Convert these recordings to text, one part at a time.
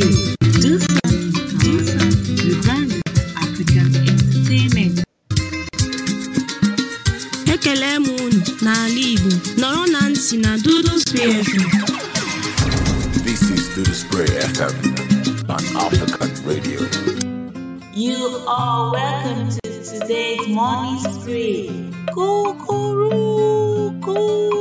do. Do something, do something. Rebranding African Entertainment. ekele m unu n'ala Igbo nọrọ na ntị na Dudu Spray FM. This is Do the Spray FM on African Radio. You are welcome to today's morning spree. Kukuruku,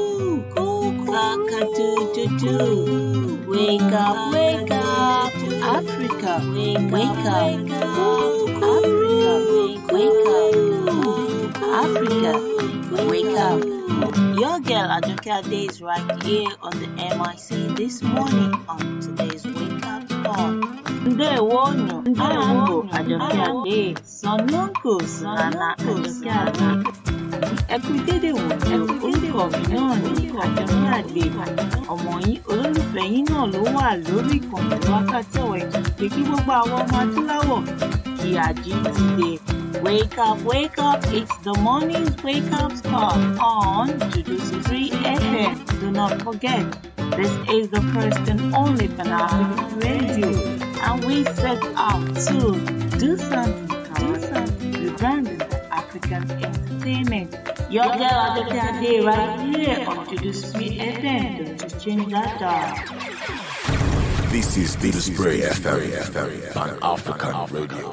kakadududu. Wake up, wake up, Africa. Wake up, Africa. Wake up, Africa. Wake up. Your girl Ajoke Ade is right here on the MIC this morning on today's Wake Up Call. Ndewonu, Ndewonu, Ajoke Ade, Sonunku, Nana Ajoke Ade. Ẹ kú dédé wò ní orúkọ mi náà ní Àjọkẹ́ Àgbè. Ọmọ yín olólùfẹ́ yín náà ló wà lórí ìkànnì wákàtí ọ̀wẹ́ pé kí gbogbo àwọn ọmọ adúláwọ̀ kí àjí ti dé. Wake up, wake up, it's the morning wake up call on Jujusi 3 FM. Do not forget, this is the first and only Pan-African radio. And we set out to do something, do something, rebranding the African entertainment. Your girl Adoke Ade right here on Jujusi 3 FM. Don't you change that dial. This is Do the Spray FM on African Radio.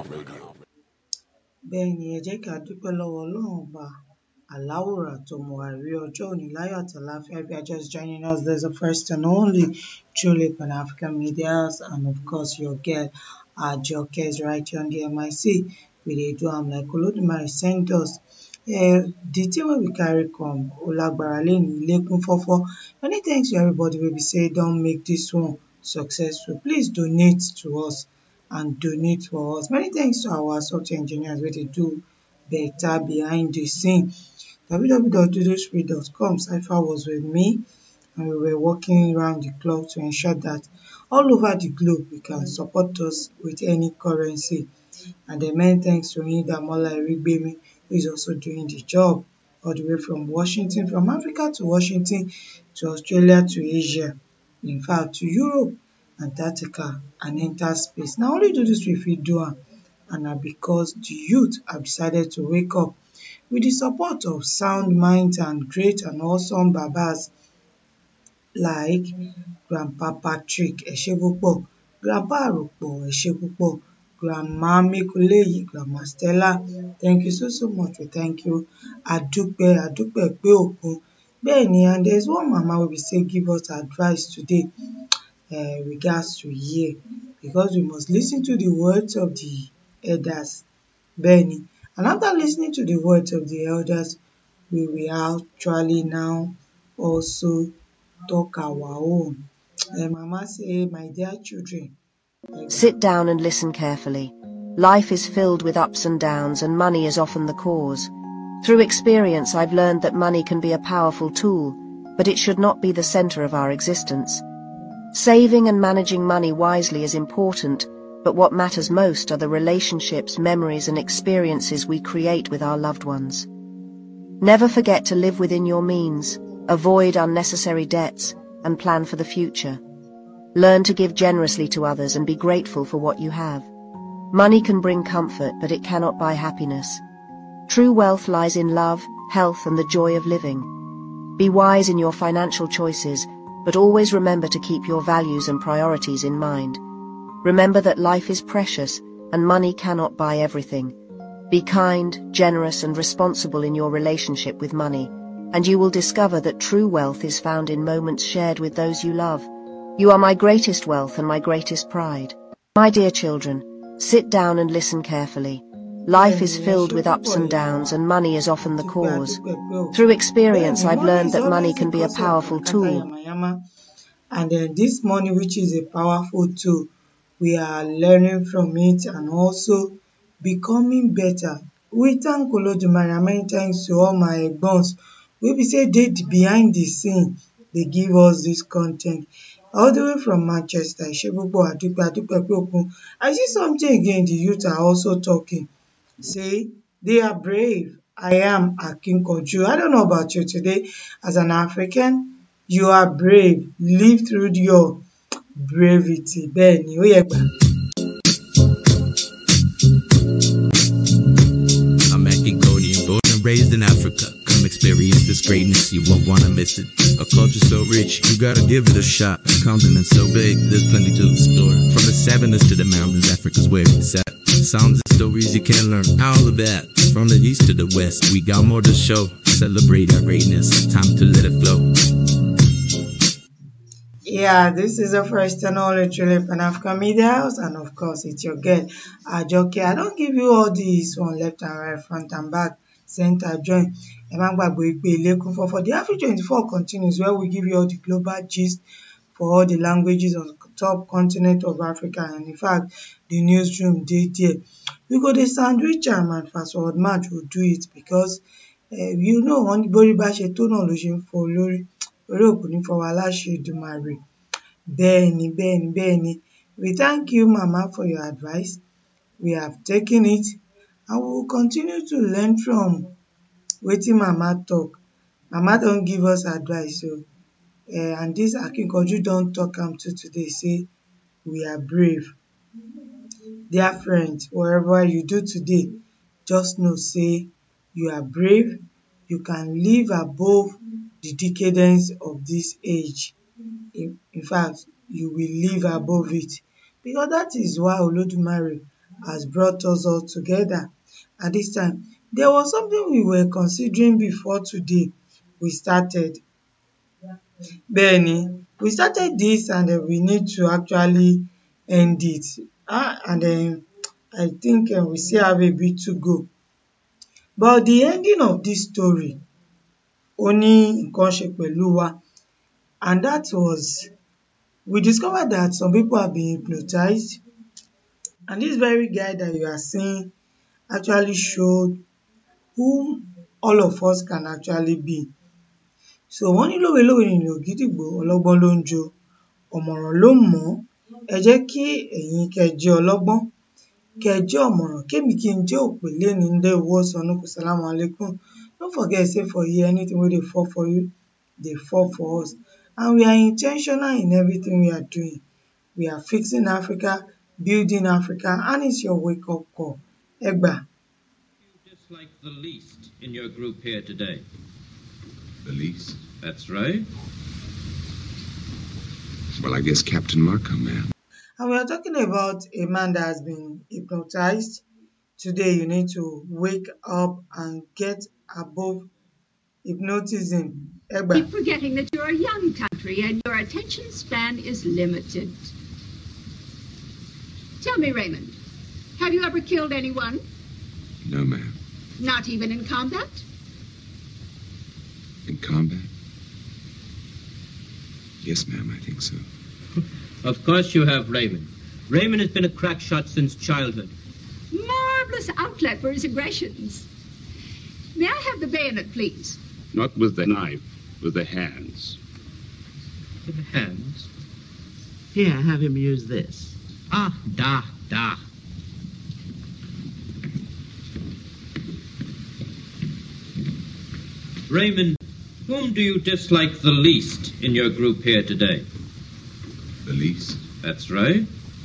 bẹ́ẹ̀ ni ẹ jẹ́ kí a dúpẹ́ lọ́wọ́ ọlọ́run ọba aláwòrán tó mú wa rí ọjọ́ òní láyọ̀ àtàláfíà if you are just joining us there's a first and only truly pan-african medias and of course your girl ajoke is right here on the mic we dey do am like olódùmarè send us uh, the thing wey we carry come ó lágbára lẹ́nu ilé kún fọ́fọ́ many thanks to everybody wey be say don make this one successful please donate to us and donate for us. Many thanks to our software engineers wey dey do better behind the scene. www.dudospree.com Cypher was with me and we were working around the clock to ensure that all over the globe we can support us with any currency. And then many thanks to Damola Erigbemi who is also doing the job all the way from Washington, from Africa to Washington, to Australia to Asia, in fact to Europe Antarctica and enter space. Na only do this we fit do am and na because the youth have decided to wake up with the support of sound minds and great and awesome babas like Grandpa Patrick ẹ ṣé púpọ̀, Grandpa Aròpọ̀ ẹ ṣé púpọ̀, Grandma Mekuleyi, Grandma Stella thank you so so much we thank you. Adúpẹ́ Adúpẹ́ pé òkun. Bẹ́ẹ̀ni and there is one mama wey be say give us advice today um we gats to hear because we must lis ten to the words of the elders. Bẹ́ẹ̀ni and after lis ten ing to the words of the elders we will actually now also talk our own. Um mama say my dear children Sit down and listen carefully. Life is filled with ups and downs, and money is often the cause. Through experience, I've learned that money can be a powerful tool, but it should not be the center of our existence. Saving and managing money wisely is important, but what matters most are the relationships, memories, and experiences we create with our loved ones. Never forget to live within your means, avoid unnecessary debts, and plan for the future. Learn to give generously to others and be grateful for what you have. Money can bring comfort, but it cannot buy happiness. True wealth lies in love, health, and the joy of living. Be wise in your financial choices, but always remember to keep your values and priorities in mind. Remember that life is precious and money cannot buy everything. Be kind, generous, and responsible in your relationship with money, and you will discover that true wealth is found in moments shared with those you love. You are my greatest wealth and my greatest pride. My dear children, sit down and listen carefully. Life is filled with ups and downs, and money is often the cause. Through experience, I've learned that money can be a powerful tool. And then this money, which is a powerful tool, we are learning from it and also becoming better. We thank Olodumare and many thanks to all my egbons wey be say dey behind the scene dey give us this con ten t. All the way from Manchester, Ẹ ṣé púpọ̀ Adúpẹ́ Adúpẹ́ pé òkun. I see something again the youth are also talking say they are brave. I am Akinkanju. I don't know about you today as an African, you are brave. Live through your Bravity bẹ́ẹ̀ ni ó yẹ gbà. I'm Cambodian, born and raised in Africa. Come experience this greatness, you won't wanna miss it. A culture so rich, you gotta give it a shot. A continent so big, there's plenty to explore. From the savannas to the mountains, Africa's where it's at. Sounds and stories you can learn, all of that. From the east to the west, we got more to show. Celebrate our greatness, time to let it flow. Yeah, this is the first and only truly Pan African Media House, and of course, it's your girl Ajoke. I don't give you all this one left and right, front and back, center, join. Ẹ má gbàgbé pé ilé kún fọ́fọ́. The Afri twenty-four continues where we give you all the global gist for all the languages on the top continent of Africa, and in fact, the newsroom dey there. We go dey sandwich am and fast forward match will do it because uh, you know wọ́n ní bórí bá ṣe tó náà ló ṣe ń fọ́ olórí orí òkú ní fọwọ́ aláṣẹ Èdùmàrè bẹ́ẹ̀ ni bẹ́ẹ̀ ni bẹ́ẹ̀ ni we thank you mama for your advice we have taken it and we will continue to learn from wetin mama talk mama don give us advice o uh, and this akinkanju don talk am too today say we are brave dear friends wherever you do today just know say you are brave you can live above the decadence of this age in, in fact you will live above it because that is why Olodumare has brought us all together at this time there was something we were considering before today we started bẹ́ẹ̀ni we started this and uh, we need to actually end it ah and then I think uh, we still have a bit to go but the ending of this story ó ní nǹkan ṣe pẹ̀lú wa and that was we discovered that some people have been hypnotized and this very guy that you are seeing actually showed who all of us can actually be so wọ́n ní lówe-lówe nìlù ògídìgbò ọlọ́gbọ́n ló ń jó ọ̀mọ̀ràn ló mọ̀ ọ́n ẹ jẹ́ kí ẹ̀yin kẹ́ ẹ jẹ́ ọlọ́gbọ́n kẹ́ ẹ jẹ́ ọ̀mọ̀ràn kémi kí n jẹ́ òpè léni ndé owó sọnù kò sálámù alaikum no forget say for here anything wey dey fall for you dey fall for us and we are intentional in everything we are doing we are fixing Africa building Africa and it's your wake up call ẹ gbà. dislike the least in your group here today? The least? That's right. Well, I guess Captain Markham, man. And we are talking about a man that has been hypnotized. Today, you need to wake up and get above hypnotism. Egba. Keep forgetting that you're a young country and your attention span is limited. Tell me, Raymond, have you ever killed anyone? No, ma'am. Not even in combat? In combat? Yes, ma'am, I think so. Of course you have, Raymond. Raymond has been a crack shot since childhood. Marvelous outlet for his aggressions. May I have the bayonet, please? Not with the knife, with the hands. With the hands. Here, have him use this. Ah, da, da. Raymond, whom do you dislike the least in your group here today? The least? That's right.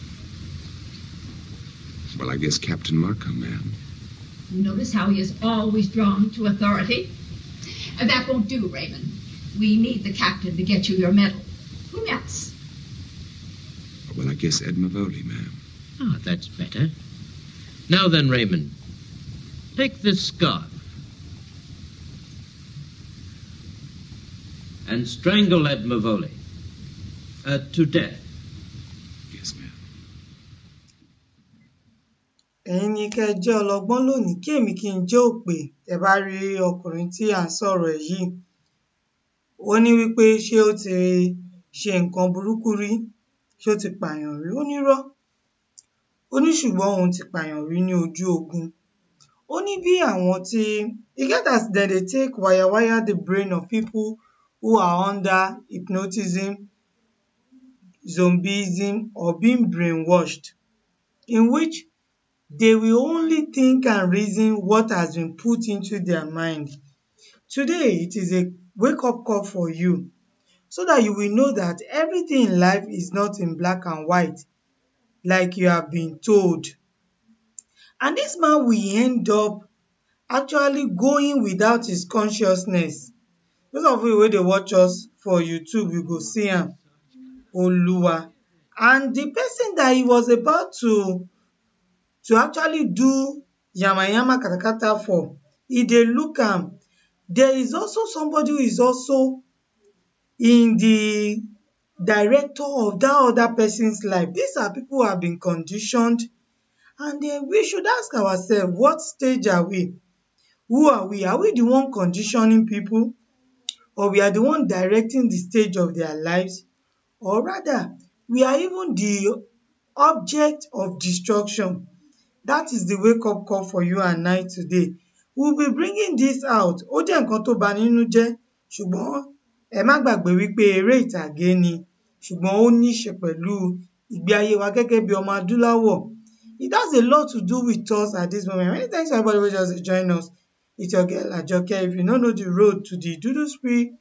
Well, I guess Captain Markham, ma'am. Notice how he is always drawn to authority. Uh, That won't do, Raymond. We need the captain to get you your medal. Who else? Well, I guess Ed Mavoli, ma'am. Ah, that's better. Now then, Raymond, take this scarf and strangle Ed Mavoli uh, to death. Yes, ma'am. ẹ̀yin ni kẹ́ ẹ jẹ́ ọlọ́gbọ́n lónìí kí èmi kí n jẹ́ òpè tẹ́ bá rí ọkùnrin tí à ń sọ̀rọ̀ ẹ̀ yìí ó ní wípé ṣé ó ti ṣe nǹkan burúkú rí ṣé ó ti pààyàn rí ó nírọ́ ó ní ṣùgbọ́n òun ti pààyàn rí ní ojú ogun ó ní bí àwọn tí e get as dem dey take wire wire the brain of people who are under hypnotism zombieism or being brainwashed in which they will only think and reason what has been put into their mind. Today, it is a wake up call for you so that you will know that everything in life is not in black and white like you have been told. And this man will end up actually going without his consciousness. Those of you wey dey watch us for YouTube, you go see am, Oluwa. And the person that he was about to to actually do yamayama katakata for, e dey look am. There is also somebody who is also in the director of that other person's life. These are people who have been conditioned and then we should ask ourselves what stage are we? Who are we? Are we the one conditioning people or we are the one directing the stage of their lives or rather we are even the object of destruction. That is the wake up call for you and I today. We will be bringing this out. Ó jẹ́ nǹkan tó bani nínú jẹ́ ṣùgbọ́n ẹ má gbàgbé wípé eré ìtàgé ni ṣùgbọ́n ó ní í ṣe pẹ̀lú ìgbé ayé wa gẹ́gẹ́ bí ọmọ adúláwọ̀. It has a lot to do with us at this moment. Many thanks to everybody wey just dey join us. It's your girl Ajoke. If you no know the road to the Dudu Spirit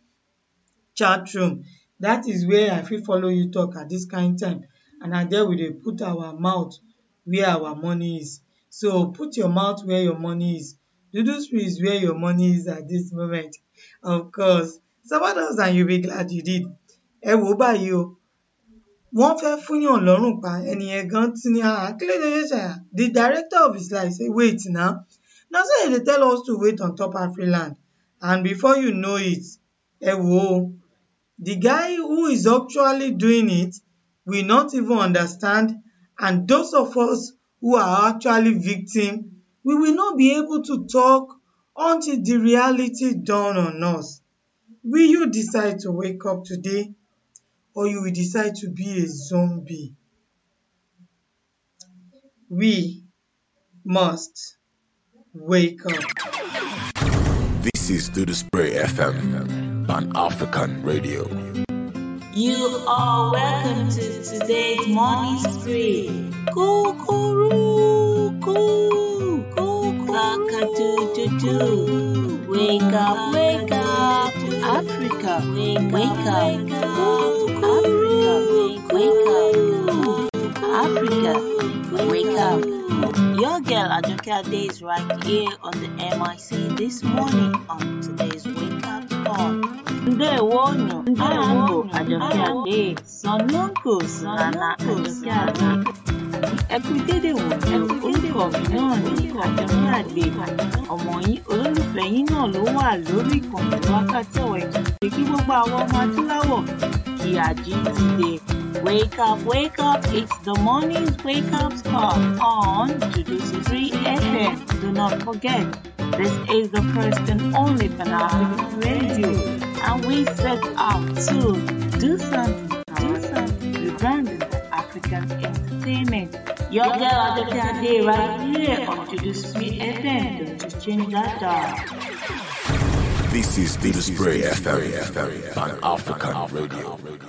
chat room, that is where I fit follow you talk at this kind time. And na there we dey put our mouth where our money is. So put your mouth where your money is. Dudu Spirit is where your money is at this moment. Of course, support us and you be glad you did. Ẹ wò ó báyìí o, wọ́n fẹ́ fúnyàn lọ́rùn pa ẹni yẹn gan tí ní ah kí ló dé ṣe ṣàyà? The director of his life say wait now. Na so dem dey tell us to wait on top Afriland and before you know it, ẹ wò ó, the guy who is actually doing it will not even understand and those of us who are actually victim, we will not be able to talk until the reality dawn on us. Will you decide to wake up today or you will decide to be a zombie? We must wake up. This is Do the Spray FM, Pan African Radio. You are welcome to today's morning spree. Kukuru, koo, koo, cock-a-doodle-doo. Wake up, wake up, Africa, wake, wake up, Ooh, Africa, wake, wake up, Africa, wake up. Your girl Ajoke Ade is right here on the MIC this morning on today's Wake Up Call. Ndewonu, Ndewonu, Ajoke Ade, Sonunko, Nana Ajoke Ade. Ẹ kú dédé wò ní orúkọ mi náà ní Àjọkẹ́ Àgbè. Ọmọ yín olólùfẹ́ yín náà ló wà lórí ìkànnì wákàtí ọ̀wẹ́. Pé kí gbogbo àwọn ọmọ adúláwọ̀ kí àjí ti dé. Wake up, wake up, it's the morning's wake up call on Judiciary FM. Do not forget, this is the first and only Pan African radio. And we set out to do something, do something, rebranding the African entertainment. Your girl Ajoke Ade right here on Judiciary FM. Don't you change that dial. This is Do the Spray FM, Pan African Radio.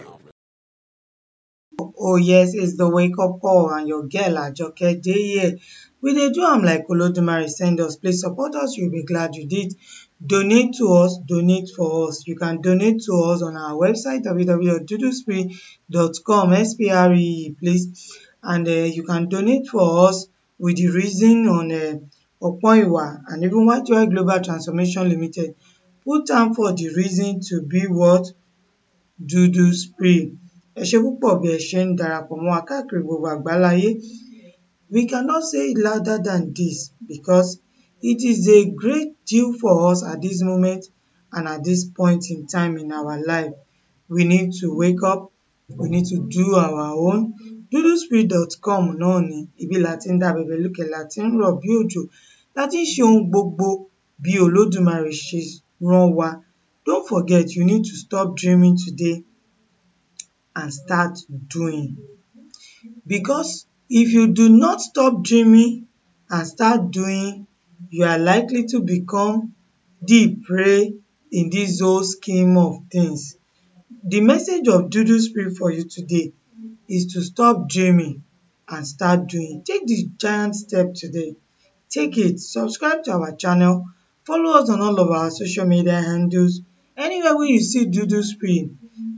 Oh yes, it's the wake up call and your girl Ajoke dey here. We dey do am like Olodumare send us. Please support us, you'll be glad you did. Donate to us, donate for us. You can donate to us on our website www.duduspree.com, S-P-R-E-E, please. And uh, you can donate for us with the reason on uh, Opoiwa and even YTY Global Transformation Limited. Put am for the reason to be what? Dudu Spree. Ẹ ṣé púpọ̀ bí ẹ ṣe ń darapọ̀ mọ́ wa káàkiri gbogbo àgbáláyé. We cannot say it louder than this because it is a great deal for us at this moment and at this point in time in our life. We need to wake up. We need to do our own. Duduspree.com náà ni ibi la ti ń dá bẹ̀bẹ̀ lókè la ti ń rọ̀ bí òjò la ti ń ṣe ohun gbogbo bí Olódùmarè ṣe rán wa. Don't forget you need to stop dreaming today and start doing. Because if you do not stop dreaming and start doing, you are likely to become the prey in this whole scheme of things. The message of Dudu Spirit for you today is to stop dreaming and start doing. Take the giant step today. Take it. Subscribe to our channel. Follow us on all of our social media handles. Anywhere where you see Dudu Spirit,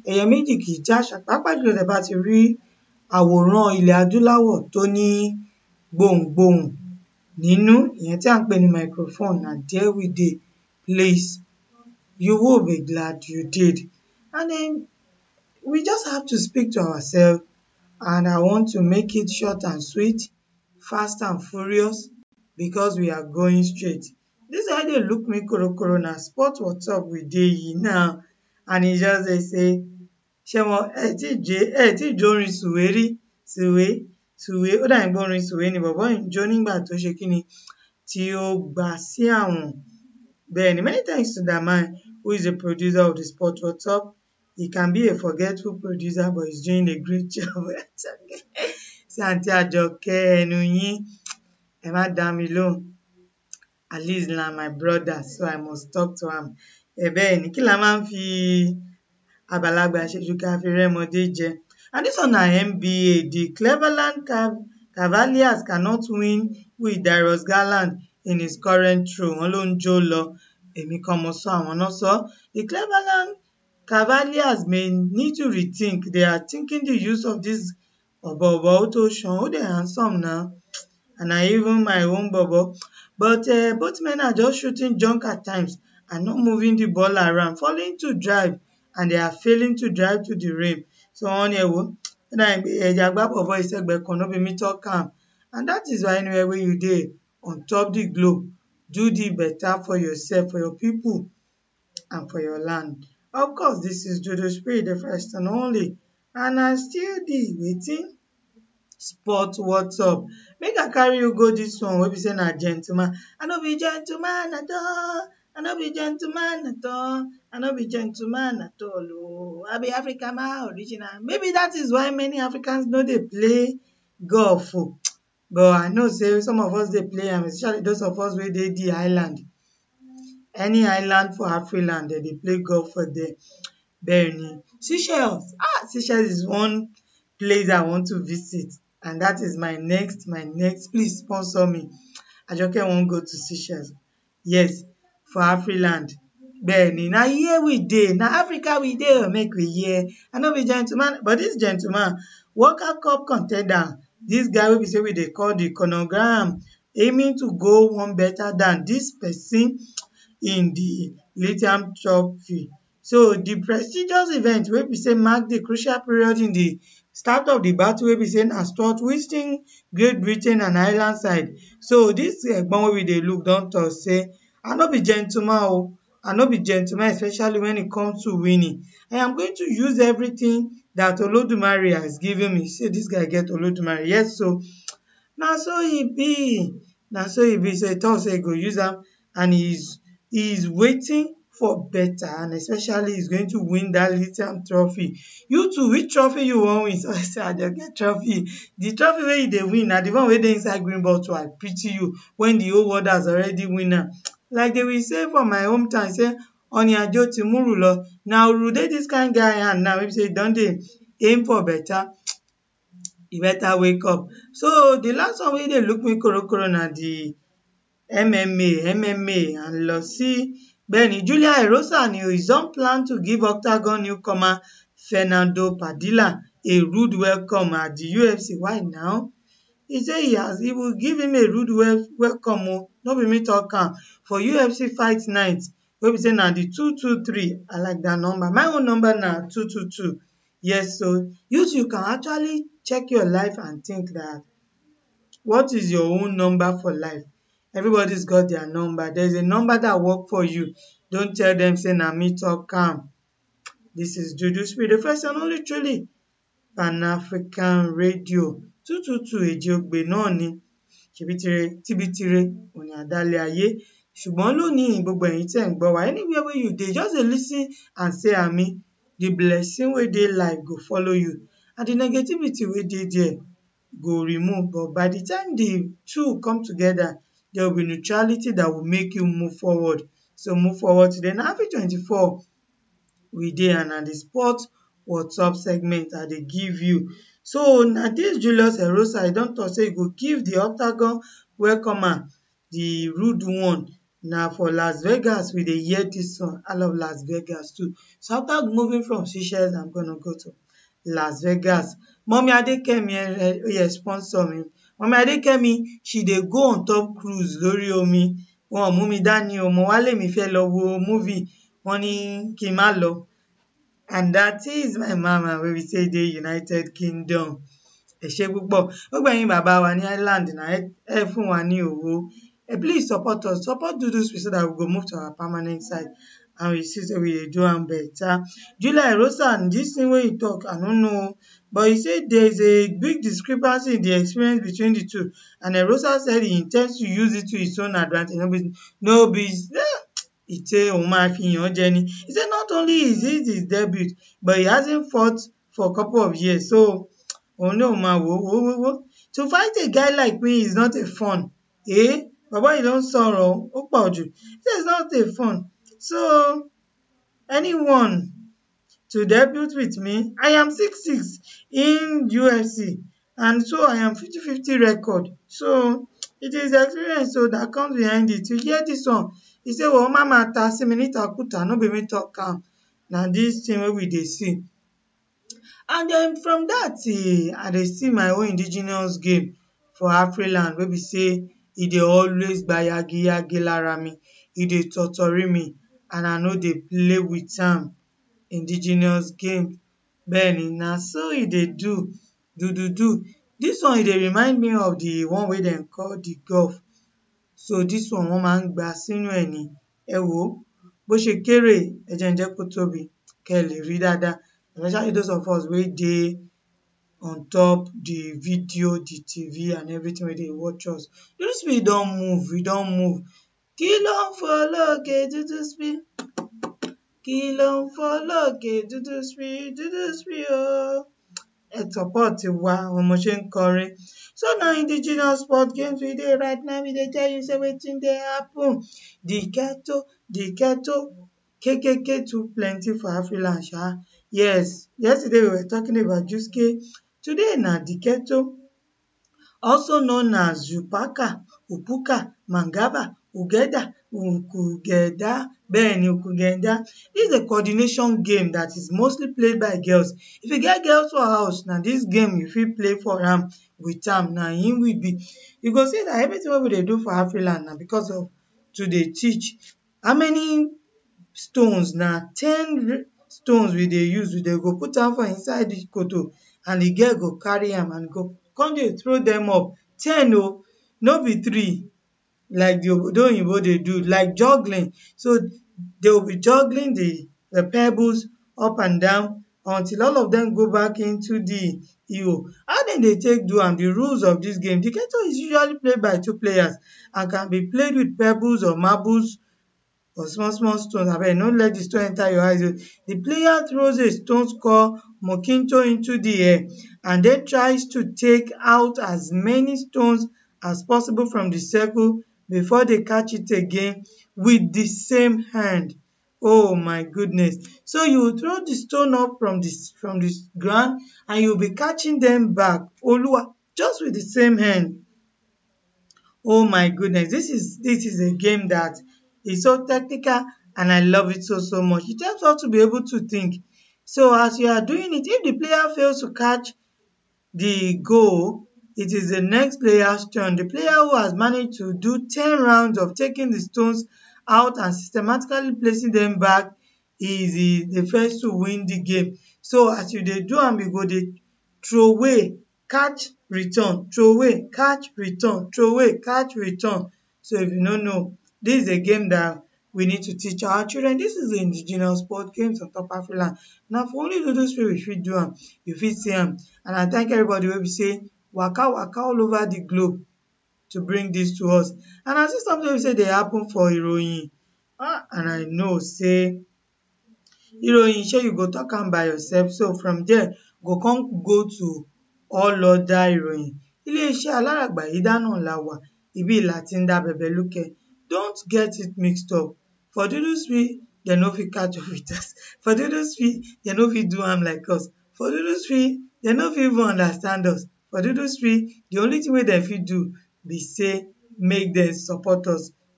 ẹyẹ méjì kì í jáṣà pàápàá jùlọ tẹ́ bá ti rí àwòrán ilẹ̀ adúláwọ̀ tó ní gbohùngbohùn nínú ìyẹn tí à ń pè ní microphone na there we dey please you will be glad you did and then we just have to speak to ourselves and I want to make it short and sweet fast and furious because we are going straight this guy dey look me korokoro na sport whatsapp we dey yìí now and he just dey say ṣé mo ẹ tí jẹ ẹ tí jó orin sùwé rí sùwé sùwé ó dà ní pé orin sùwé ni bọ̀bọ́ yìí ń jó nígbà tó ṣe kí ni tí ó gbà sí àwọn bẹ́ẹ̀ ni many thanks to that man who is the producer of the sport whatsapp he can be a forgetful producer but he's doing a great job sí àǹtí àjọkẹ́ ẹnu yín ẹ má dá mi lóhùn at least na my brother so I must talk to am ẹ bẹ́ẹ̀ ni kí la máa ń fi àgbàlagbà ṣe ju ká fi rẹ́mọdé jẹ and this one na NBA the Cleveland Cav Cavaliers cannot win with Darius Garland in his current role wọn ló ń jó lọ èmi kan mo sọ àwọn náà sọ the Cleveland Cavaliers may need to rethink they are thinking the use of this ọ̀bọ̀ọ̀bọ̀ ó tó ṣan ó dẹ̀ handsome na and na even my own bobo but uh, both men are just shooting junk at times and not moving the ball around falling to drive and they are failing to drive to the rim so wọ́n ní ẹ wò ó dà ní pé ẹ̀jẹ̀ àgbá bọ̀bọ̀ ìṣẹ́gbẹ̀ kan no be me talk am and that is why anywhere wey you dey on top the globe do the better for yourself for your people and for your land of course this is Dodo Spirit the first and only and I still the wetin sport whatsapp make I carry you go this one wey be say na gentleman I no be gentleman at all I no be gentleman at all I no be gentleman at all oh I be Africa man original maybe that is why many Africans no dey play golf o but I know say some of us dey play am especially those of us wey dey the island any island for Afriland dem dey play golf for there bẹ́ẹ̀ ni Seychelles ah Seychelles is one place I want to visit and that is my next my next please sponsor me Ajoke wan go to Seychelles yes for Afriland bẹ́ẹ̀ ni na here we dey na Africa we dey o make we hear I no be gentleman but this gentleman World Cup con ten der this guy wey be say we dey call the chronogram aiming to go one better than this person in the lithium trophy so the prestigious event wey be say mark the crucial period in the start of the battle wey be say na Stuart Whiston Great Britain and Ireland side so this egbon wey we dey look don talk say I no be gentleman o I no be gentleman especially when it comes to winning I am going to use everything that Olodumare has given me say this guy get Olodumare yes so na so e be na so e be so e talk say e go use am and he is he is waiting for better and especially he is going to win that lithium trophy you too which trophy you wan win so I say Ajoke trophy the trophy wey you dey win na the one wey dey inside green bottle I pity you when the whole world has already win am like they will say for my hometown say ọ̀nì àjò ti múrù lọ na uru dey this kind guy hand now wey be say e don dey aim for better e better wake up so the last one wey dey look me korokoro na the MMA MMA à ń lọ sí bẹ́ẹ̀ni Julia Erosa ni o is don plan to give Octagon newcomer Fernando Padilla a rude welcome at the UFC why now he say he has he will give him a rude wel welcome o no be me talk am for UFC fight night wey be say na the two two three I like that number my own number na two two two yes so you too you can actually check your life and think that what is your own number for life everybody's got their number there's a number that work for you don't tell them say na me talk am this is Dudu Spirit the first and only truly Pan-African radio two two two èjì ogbè náà ni ṣèbí tíbi tire òní àdálẹ̀ ayé ṣùgbọ́n lónìí gbogbo ẹ̀yin tẹ́ ń gbọ́ wa anywhere wey you dey just dey lis ten and say ami the blessing wey dey life go follow you and the negativity wey dey there go remove but by the time the two come together there will be neutrality that will make you move forward so move forward today na happy twenty-four we dey and na the sport whatsapp segment I dey give you so na this Julius Erosa e don talk say e go give the Octagon welcomer the rude one na for las vegas we dey hear dis song i love las vegas too so after moving from seychelles i'm gonna go to las vegas mummy adekemi oye sponsor mi mummy adekemi she dey go on top cruise lórí omi wọn ò mú mi dání o mo wá lèmi fẹ́ lọ wo movie wọ́n ní kí n má lọ and that is my mama wey be say dey united kingdom ẹ ṣé púpọ̀ gbogbo ẹ̀yin bàbá wa ní ireland na ẹ fún wa ní owó eh, please support us support dudusweet so that we go move to our permanent site and we see say we dey do am better july rosan dis thing wey you talk i no know but he say there is a big discrepancy in the experience between the two and erosa said he intends to use it to his own advantage no be no be ìtẹ òun máa fi yàn án jẹ ni he say not only is it his debut but he hasn't fought for a couple of years so òun náà máa wò wò wò wò to fight a guy like me is not a fun eh bàbá yìí ló ń sọ̀rọ̀ ó pọ̀ jù he say it's not a fun so anyone to debut with me i am six six in ufc and so i am fifty fifty record so it is experience so that comes behind it you hear this one he say well mama ta sí mi nítakúta no be me talk am na this thing wey we dey see and then from that eh, i dey see my own indigenous game for afriland wey be say e dey always gba yagiyagi lára mi e dey totori me and i no dey play with am indigenous game bẹ́ẹ̀ni na so e dey do do do do this one e dey remind me of the one wey dem call the golf so this one wọ́n máa ń gbà sínú ẹ̀ ni ẹ wò ó bó ṣe kéré ẹ jẹ́ n jẹ́ kó tóbi kẹ́ ẹ lè rí dáadáa especially those of us wey dey on top the video the tv and everything wey dey watch us dúdú speed don move we don move kí ló ń fò lókè dúdú speed kí ló ń fò lókè dúdú speed dúdú speed ooo ẹ support wa àwọn ọmọ ṣe ń kọrin so na indigenous sport games we dey right now we dey tell you say wetin dey happen the ghetto the ghetto kkk too plenty for afriland sha yes yesterday we were talking about juske today na the ghetto also known as upaka upuka mangaba ugeda ukugeda bẹ́ẹ̀ni ukugenda this is a coordination game that is mostly played by girls if you get girls for house na this game you fit play for am with am na im we be you go see that everything wey we dey do for afriland na because of to dey teach how many stones na ten stones we dey use we dey go put am for inside the koto and the girl go carry am and go come dey throw them up ten o no be three like the obodo oyinbo dey do like juggling so they will be juggling the the pebbles up and down until all of them go back into the ihò how dem dey take do am the rules of this game the ghetto is usually played by two players and can be played with pebbles or marbles or small small stones abeg no let the stone enter your eyes o the player throws a stone called mokinto into the air and then tries to take out as many stones as possible from the circle before they catch it again with the same hand oh my goodness so you throw the stone up from the from the ground and you be catching them back oluwa just with the same hand oh my goodness this is this is a game that is so technical and i love it so so much it helps us to be able to think so as you are doing it if the player fails to catch the goal it is the next player's turn the player who has managed to do ten rounds of taking the stones out and systematically placing them back is the the first to win the game so as you dey do am you go dey throway catch return throway catch return throway catch return so if you no know this is a game that we need to teach our children this is the indigenous sport games on top afriland na for only dodo spirit we fit do am you fit see am and i thank everybody wey be say waka waka all over the globe to bring this to us and i see something wey be say dey happen for iroyin ah and i know say iroyin shey you go talk am by yourself so from there go come go to all other ìròyìn iléeṣẹ́ aláràgbàyídá náà la wà ibi là ti ń dá bẹ̀bẹ̀ lúkẹ́ don't get it mixed up for dúdú street dem no fit catch up with us for dúdú street dem no fit do am like us for dúdú street dem no fit even understand us for dúdú street the only thing wey dem fit do be say make dem support us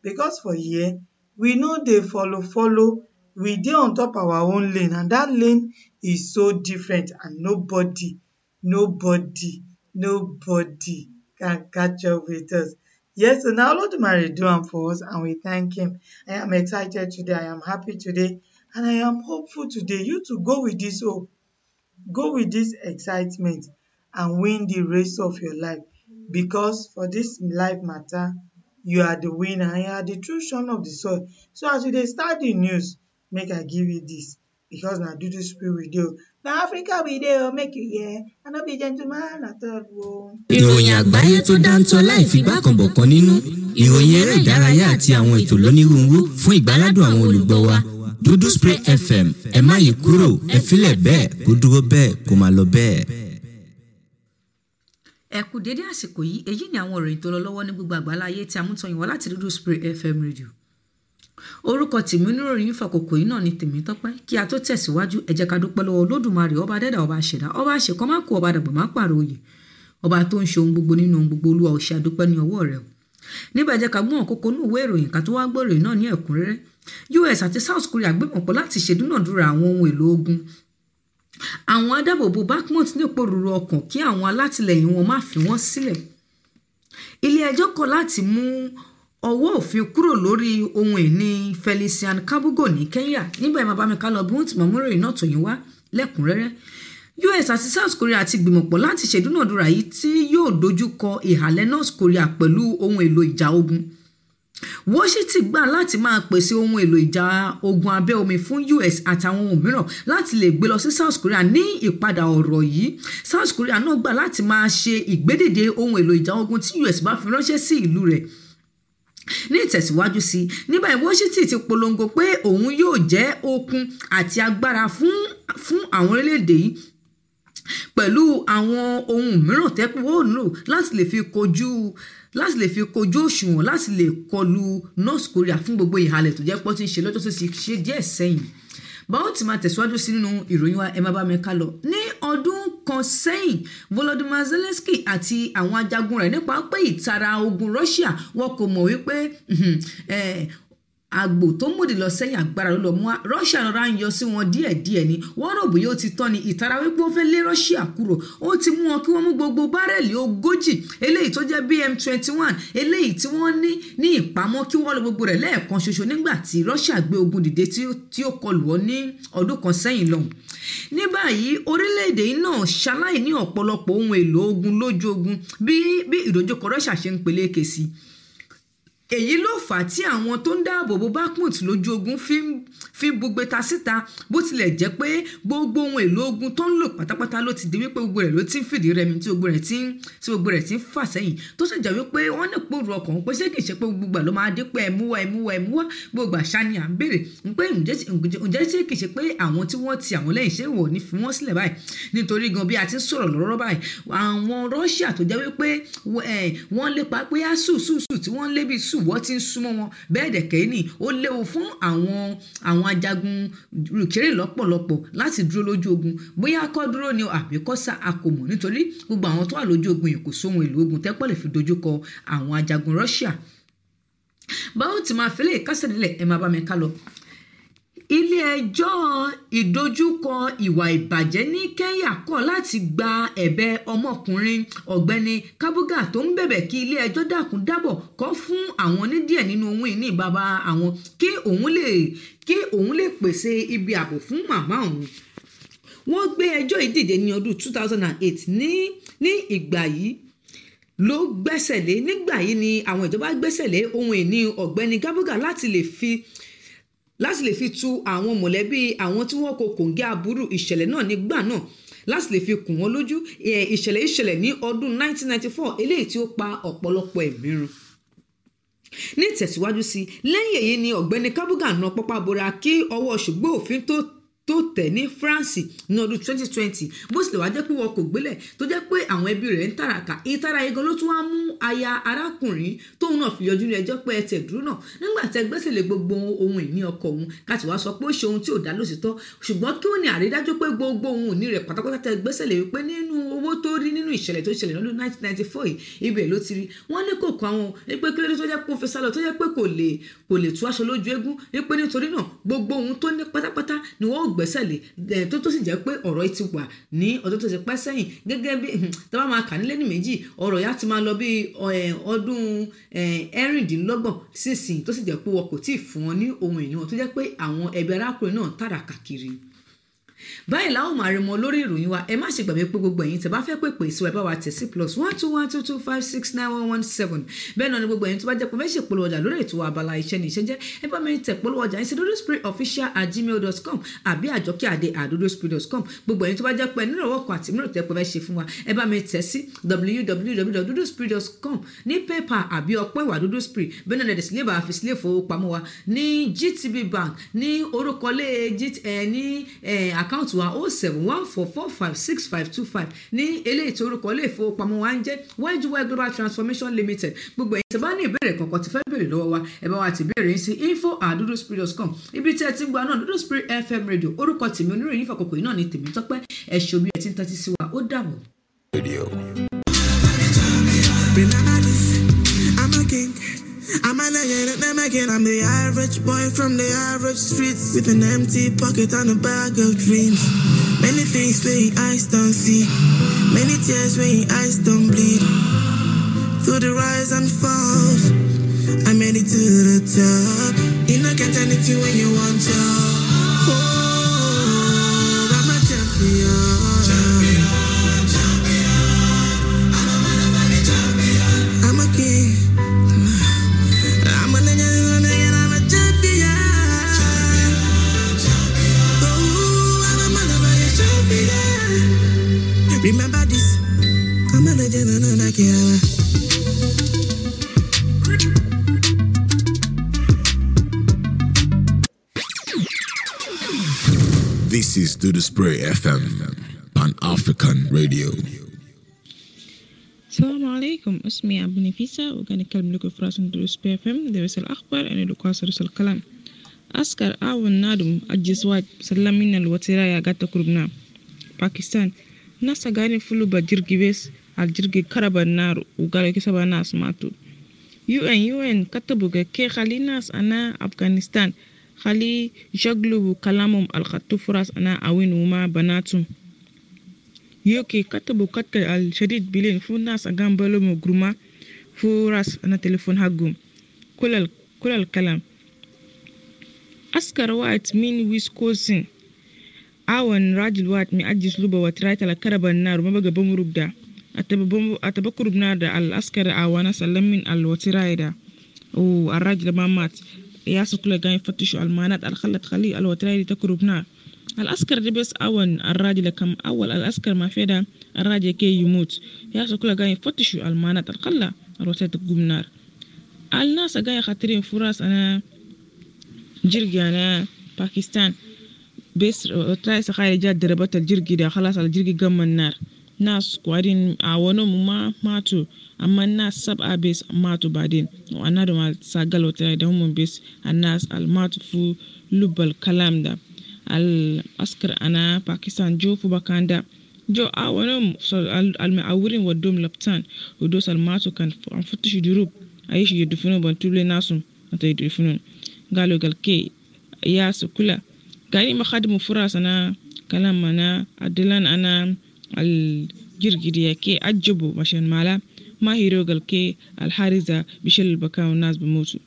because for here we no dey follow follow we dey on top our own lane and that lane is so different and nobody nobody nobody can catch up with us yes so na olodumare do am for us and we thank him i am excited today i am happy today and i am hopeful today you too go with this hope go with this excitement and win the race of your life because for this life matter you are the winner and you are the true son of the soil so as you dey start the news make i give you this because na dudu spirit we dey o na africa we dey o make you hear i no be gentleman at all o. ìròyìn àgbáyé tó dáńtọ́ láì figbá kan bọ̀ kan nínú ìròyìn eré ìdárayá àti àwọn ètò lónírúurú fún ìgbáládùn àwọn olùgbọ́ wa dúdú spray fm ẹ má yí kúrò ẹ filẹ̀ bẹ́ẹ̀ kó dúró bẹ́ẹ̀ kó máa lọ bẹ́ẹ̀. ẹ kú dédé àsìkò yìí èyí ni àwọn ìròyìn tó lọ lọ́wọ́ ní gbogbo àgbáláyé tí a mú tọyìn wá láti dúdú spray fm radio orúkọ tèmi oníròyìn fàkókò yìí náà ni tèmi tọpẹ kí a tó tẹsíwájú ẹ jẹ ká dúpẹ lọwọ olódùmarè ọba dẹdà ọba àṣẹdá ọba àṣekọ má kú ọba dàgbà má pààrọ òye ọba tó ń ṣe ohun gbogbo nínú ohun gbogbo olúwa òṣè àdúpẹ ní ọwọ rẹ o níbẹ̀ jẹ́ ká gbọ́n kókó ní ìwé ìròyìn ká tó wá gbọ́ ìròyìn náà ní ẹ̀kúnrẹ́rẹ́ us àti south korea gbẹ̀mọ̀ pọ̀ láti ṣèdúnàdúrà àwọn ohun èlò ogun àwọn adábòbò backmont ní òpòrúurú ọkàn kí àwọn alátìlẹyìn wọn má fi wọn sílẹ̀ ilé ẹjọ́ kọ̀ láti mú ọwọ́ òfin kúrò lórí ohun ìní felician kabugo ní kenya nígbà yẹn máa bá mi ká lọ bí wọ́n ti mọ̀ múròyìn náà tòyìn wá lẹ́kùnrẹ́rẹ́ us àti south korea ti gbìmọ̀pọ̀ láti ṣèdúnàdúrà yìí tí yóò dojú kọ ìhàlẹ̀ north korea pẹ̀lú ohun èlò ìjà ogun washington gbà láti máa pèsè ohun èlò ìjà ogun abẹ́ omi fún us àtàwọn ohun mìíràn láti lè gbé lọ sí south korea ní ìpadà ọ̀rọ̀ yìí south korea náà gbà láti máa ṣe ìgbédèdè ohun èlò ìjà ogun tí us bá fi ránṣẹ́ sí ìlú rẹ̀ ní ìtẹ̀síwájú sí i nígbà yìí washington ti polongo pé òun yóò jẹ́ okun àti agbára fún fún àwọn orílẹ̀-èdè yìí pẹ̀lú àwọn ohun mìíràn tẹ́pẹ́ wọ́n lò láti lè fi kojú láti lè fi kojú òṣùwọ̀n láti lè kọlu north korea fún gbogbo ìhàlẹ̀ tó jẹ́ pọ́ tí ń ṣe lọ́jọ́ tó ti ṣe díẹ̀ sẹ́yìn báwo ti máa tẹ̀síwájú sí nínú ìròyìn wa ẹ má bá mi ká lọ ní ọdún kan sẹ́yìn volodymyr zelensky àti àwọn ajagun rẹ̀ nípa pé ìtara ogun russia wọn kò mọ̀ wípé àgbò tó mòdì lọ sẹ́yìn agbára ló lọ mú wa russia rọra ń yọ sí wọn díẹ̀díẹ̀ ni wọ́n rò bóyá ó ti tán ni ìtara wípé ó fẹ́ lé russia kúrò ó ti mú wọn kí wọ́n mú gbogbo bárẹ̀lì ogójì eléyìí tó jẹ́ bm twenty one eléyìí tí wọ́n ní ní ìpamọ́ kí wọ́n lọ gbogbo rẹ̀ lẹ́ẹ̀kan ṣoṣo nígbà tí russia gbé ogun dìde tí ó kọlù ọ́ ní ọdún kan sẹ́yìn lọ́hùn ní báyìí orílẹ̀-èdè náà ṣaláì ní ọ̀pọ̀lọpọ̀ ohun èlò ogun lójú ogun bí bí ìdojúkọ russia ṣe ń peléke sí i èyí ló fà á tí àwọn tó ń dáàbò bo bakhmut lójú ogun fi ń fi bugbe ta síta bó tilẹ̀ jẹ́ pé gbogbo ohun èlò ogun tó ń lò pátápátá ló ti di wípé gbogbo rẹ̀ ló ti ń fìdí rẹmi tí gbogbo rẹ̀ ti ń tí gbogbo rẹ̀ ti ń fà sẹ́yìn tó sì jẹ́ wípé wọ́n ní pòrò ọkàn pé ṣé kìí ṣe pé gbogbo ló máa dé pé ẹ̀mú wa ẹ̀mú wa ẹ̀mú wa gbogbo àṣà ni à ń béèrè pé ǹjẹ́ ṣé kìí ṣe pé àwọn tí wọ́n ti àwọn lẹ́yìn ṣé wọ̀ ní fi wọ́n sílẹ̀ báyìí nítorí gan bí a ti ń sọ̀rọ̀ lọ́rọ́ báyìí àwọn russia tó jẹ́ wípé wọ́n lépa pé á sùn sùn sùn tí wọ́n lé bí sùn wọ́n ti ń súnmọ́ wọn bẹ́ẹ̀ dẹ̀kẹ́ ní ó léwu fún àwọn àwọn ajagun rìkérè lọ́pọ̀lọpọ̀ láti dúró lójú ogun bóyá kọ́ dúró ni àbí kọ́ sá a kò mọ̀ nítorí gbogbo àwọn tó wà lójú ogun yìí kò sóhun èlò ogun tẹ́pọ̀ lè fi dojúkọ àwọn ajagun russia báwo ti máa fẹ́lẹ̀ kásẹ̀ nílẹ̀ ẹ máa bá mi ká lọ ilé ẹjọ́ ìdojúkọ ìwà ìbàjẹ́ ní kenya kọ̀ láti gba ẹ̀bẹ̀ ọmọkùnrin ọ̀gbẹ́ni kabuga tó ń bẹ̀bẹ̀ kí ilé ẹjọ́ dákun dábọ̀ kọ́ fún àwọn onídìẹ̀ nínú ohun ìní bàbá àwọn kí òun lè kí òun lè pèsè ibi ààbò fún màmá òun wọ́n gbé ẹjọ́ yìí dìde ní ọdún two thousand and eight ní ní ìgbà yìí ló gbẹ́sẹ̀ lé nígbà yìí ni àwọn ìjọba gbẹ́sẹ̀ lé ohun ìní ọ̀gbẹ́ni kabuga láti lè fi láti lè fi tu àwọn mọ̀lẹ́bí àwọn tí wọ́n kò kòǹgẹ́ aburú ìṣẹ̀lẹ̀ náà nígbà náà láti lè fi kùn wọ́n lójú ìṣẹ̀lẹ̀ ìṣẹ̀lẹ̀ ní ọdún 1994 eléyìí tí ó pa ọ̀pọ̀lọpọ̀ ẹ̀mí run ní ìtẹ̀síwájú sí lẹ́yìn èyí ni ọ̀gbẹ́ni kábúgà na pápá bora kí ọwọ́ ṣùgbọ́n òfin tó tó tẹ̀ ní france ní ọdún 2020 bó tilẹ̀ wá jẹ́ pé wọn kò gbélẹ̀ tó jẹ́ pé àwọn ẹbí rẹ̀ ń tàràkà ìtara igan ló tún wá mú aya arákùnrin tóun náà fi yọjú ní ẹjọ́ pé ẹ tẹ̀ dúró náà nígbà tẹ gbẹ́sẹ̀ lé gbogbo ohun ìní ọkọ òun káti wá sọ pé ó ṣe ohun tí ò dá lóṣìṣẹ́ ṣùgbọ́n kí ó ní àrídájú pé gbogbo ohun ìní rẹ̀ pátápátá tẹ gbẹ́sẹ̀ lé wípé nínú owó owó tó rí nínú ìṣẹ̀lẹ̀ tó ṣẹlẹ̀ lọ́dún 1994 yìí ibẹ̀ ló ti rí wọ́n ní kò kọ́ àwọn pé kí ló dé tó jẹ́ pé ó fi sálọ tó jẹ́ pé kò lè kò lè tú aṣọ lójú eégún wípé nítorí náà gbogbo ohun tó ní pátápátá ni wọ́n ò gbẹ́sẹ̀ lé ẹ̀ tó tó sì jẹ́ pé ọ̀rọ̀ yìí ti wà ní ọdún tó ti pẹ́ sẹ́yìn gẹ́gẹ́ bí tá bá máa kà nílé ní méjì ọ̀rọ̀ yá ti máa lọ bí ọdún ẹ̀rìndínlọ́gbọ̀n sísìn tó sì jẹ́ pé wọn kò tí ì fún wọn ní ohun ìní wọn tó jẹ́ pé àwọn ẹbí arákùnrin náà tàràkà kiri báyìí láwọn máa rí mọ lórí ìròyìn wa ẹ má ṣe gbàgbé pé gbogbo ẹ̀yin tẹ́ bá fẹ́ pè pè sí wa ẹ bá wa tẹ̀ sí plus one two one two two five six nine one one seven bẹ́ẹ̀ náà ni gbogbo ẹ̀yin tó bá jẹ́ pé fẹ́ polówó ọjà lórí ètò abala iṣẹ́ ní iṣẹ́ jẹ́ ẹ bá mi tẹ̀ polówó ọjà yín sí dodo spray official at gmail dot com àbí àjọkẹ́ àdé àdodo spray dot com gbogbo ẹ̀yin tó bá jẹ́ pé nínú ọwọ́ kan àti mìíràn tẹ́ pé fẹ́ ṣe fún wa ẹ bá mi tẹ̀ sí www.dodospray dot com ní paypal àbí ọpẹ́ ìwà dodo spray bẹ́ẹ̀ náà lẹ́dẹ̀sí lébà àfi sílé ìfowópamọ́ wa ní gtb bank ní orúkọ lé ní àkáǹtì wa ó seven one four four five six five two five ní eléyìí tí orúkọ ilé ìfowópamọ́ wa ń jẹ́ YGY Global Transformation Limited gbogbo ẹ̀yin tí bá ní ìbéèrè kankan tí fẹ́ béèrè lọ́wọ́ wa ẹ bá wa ti béèrè yín sí info at duduspirit.com ibi tí ẹ ti ń gba náà Dudu Spirit FM radio orúkọ tèmi oníròyìn fàkókò yìí náà ni tèmi tọ́pẹ́ ẹ ṣe omi ẹ ti ń tẹ́tí sí wa ó dàbọ̀. I'm a legend at them again. I'm the average boy from the average streets with an empty pocket and a bag of dreams. Many things where your eyes don't see, many tears where your eyes don't bleed. Through the rise and falls, I made it to the top. You not get anything when you want to. Oh, I'm a champion. I'm a king. I'm a legend, and I'm a champion. Oh, I'm a motherfucking champion. Remember this. I'm a legend, and I'm a killer. This is Do the Spray FM, Pan African Radio. السلام عليكم اسمي أبو نفيسة وكان أتكلم لكم في راسم دروس بي اف ام درس الأخبار أنا لقاصر رسل الكلام أسكر أول نادم الجسوات سلم من الوتيرة قد تقربنا باكستان ناس غاني فلو بجرجي بس الجرجي كرب النار وقالوا كسب ناس ماتوا UN UN كتبوا كي خلي ناس أنا أفغانستان خلي يشغلوا كلامهم الخطو فراس أنا أوين وما بناتهم يوكي كتبوا كتك الشديد بلين فو ناس أقام بلومو جروما فو راس أنا تليفون حقهم كل ال... كل الكلام أسكر وقت من ويسكوسن أون راجل وقت مي أجلس لوبا وترايت على كرب النار وما بقى بمرب ده أتبكر بنار ده الأسكر أوانا سلم من الوتراي ده والراجل ما مات ياسو كل قاين يفتشوا المانات الخلت خلي الوتراي دي تكرب نار العسكر دي بس أول الراجل كم أول العسكر ما في ده الراجل كي يموت ياسو كل قاين يفتشوا المانات الخلا الوتراي تقوم نار الناس قاين خاطرين فراس أنا جرجي أنا باكستان بس وتراي سخاي جات ضربت الجرجي ده خلاص الجرجي قام النار ناس قاعدين عاونوا ما ماتوا أما الناس سبعة بس ماتوا بعدين وأنا دم ساقل وتراي ده هم بس الناس الماتوا في لب الكلام ده العسكر أنا باكستان جو في بكاندا جو عاونوا المعورين ودوم لبتان ودوس الماتوا كان فتشوا دروب أيش يدفنوا بنتولي ناسهم أنت يدفنون قالوا قال كي ياس كلها قاعدين مخدموا فرص أنا كلام أنا أدلان أنا الجرجرية كي أجبوا عشان مالا ما هيرو قال كي الحارزة بشل البكاء والناس بموتوا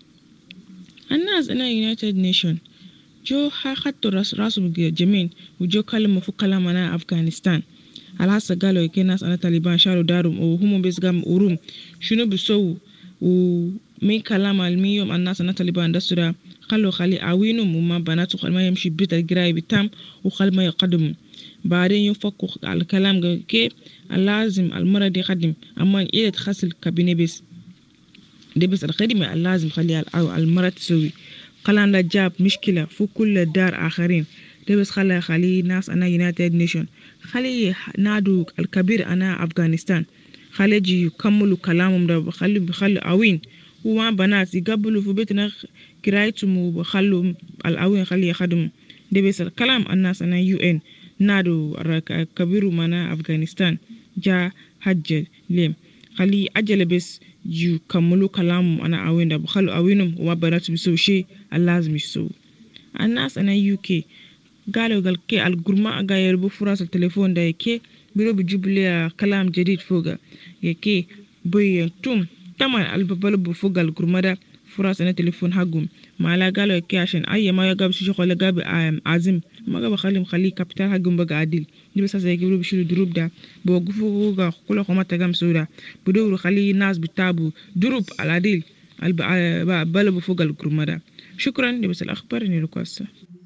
الناس أنا يونايتد نيشن جو حطوا راس راسهم جميل وجو كلموا في كلام أنا أفغانستان الحاسة قالوا كي ناس أنا طالبان شالوا دارهم وهم بس قام أروم شنو بيسووا ومن كلام الميوم الناس أنا طالبان دستورا خلوا خلي عوينهم وما بناتوا خل ما يمشي بيت القراية بتام وخل ما يقدموا بعدين يفكوا على الكلام كي اللازم المرة دي خدم أما إذا تخسل كابينة بس دي بس الخدمة اللازم خليها المرة تسوي قلان لا جاب مشكلة في كل دار آخرين دي بس خلي خلي ناس أنا يونايتد نيشن خلي نادو الكبير أنا أفغانستان خلي يجي يكملوا كلامهم ده خلي بخلي أوين وما بنات يقبلوا في بيتنا كرايتهم وبخلوا الأوين خلي يخدموا دي بس الكلام الناس أنا يو إن nado raka kabiru mana afghanistan ja hajjal lem khali ajala bes ju kamulu kalamu ana awinda bukhalu awinum wa banatu biso she alazmi so anas ana uk galo gal ke al gurma aga yerbu furasa telefon da ke biro bi jubli kalam jadid foga yake boy tum taman al babal bu fogal gurmada furasa na telefon hagum mala galo ke ashen ayya ma ya gab shi shokole gab azim maga ba khalim khali capital hagum baga adil ni besa sai gibru bishiru durub da bo gufu ga kula ko mata gam soda bu dawru khali nas bitabu durub al adil al ba balabu fogal gurmada shukran ni besa al akhbar ni rukwasa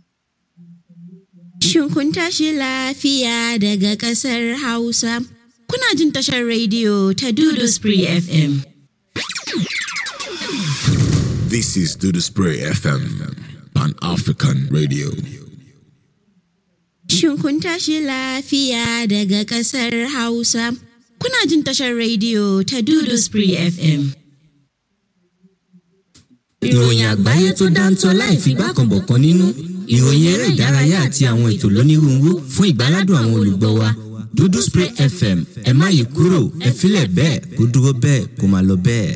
Shin kun tashi lafiya daga ƙasar Hausa? Kuna jin tashar rediyo ta Dudu Spree FM. This is Do the Spray FM, Pan African Radio. Shin kun tashi lafiya daga ƙasar Hausa? Kuna jin tashar rediyo ta Dudu Spree FM. ìròyìn àgbáyé tó dáńtọ́ láì fi gbákanbọ̀kan nínú ìròyìn eré ìdárayá àti àwọn ètò lónírúurú fún ìgbáládùn àwọn olùgbọ́ wa dúdú spray fm ẹ má yí kúrò ẹ filẹ̀ bẹ́ẹ̀ kó dúró bẹ́ẹ̀ kó máa lọ bẹ́ẹ̀.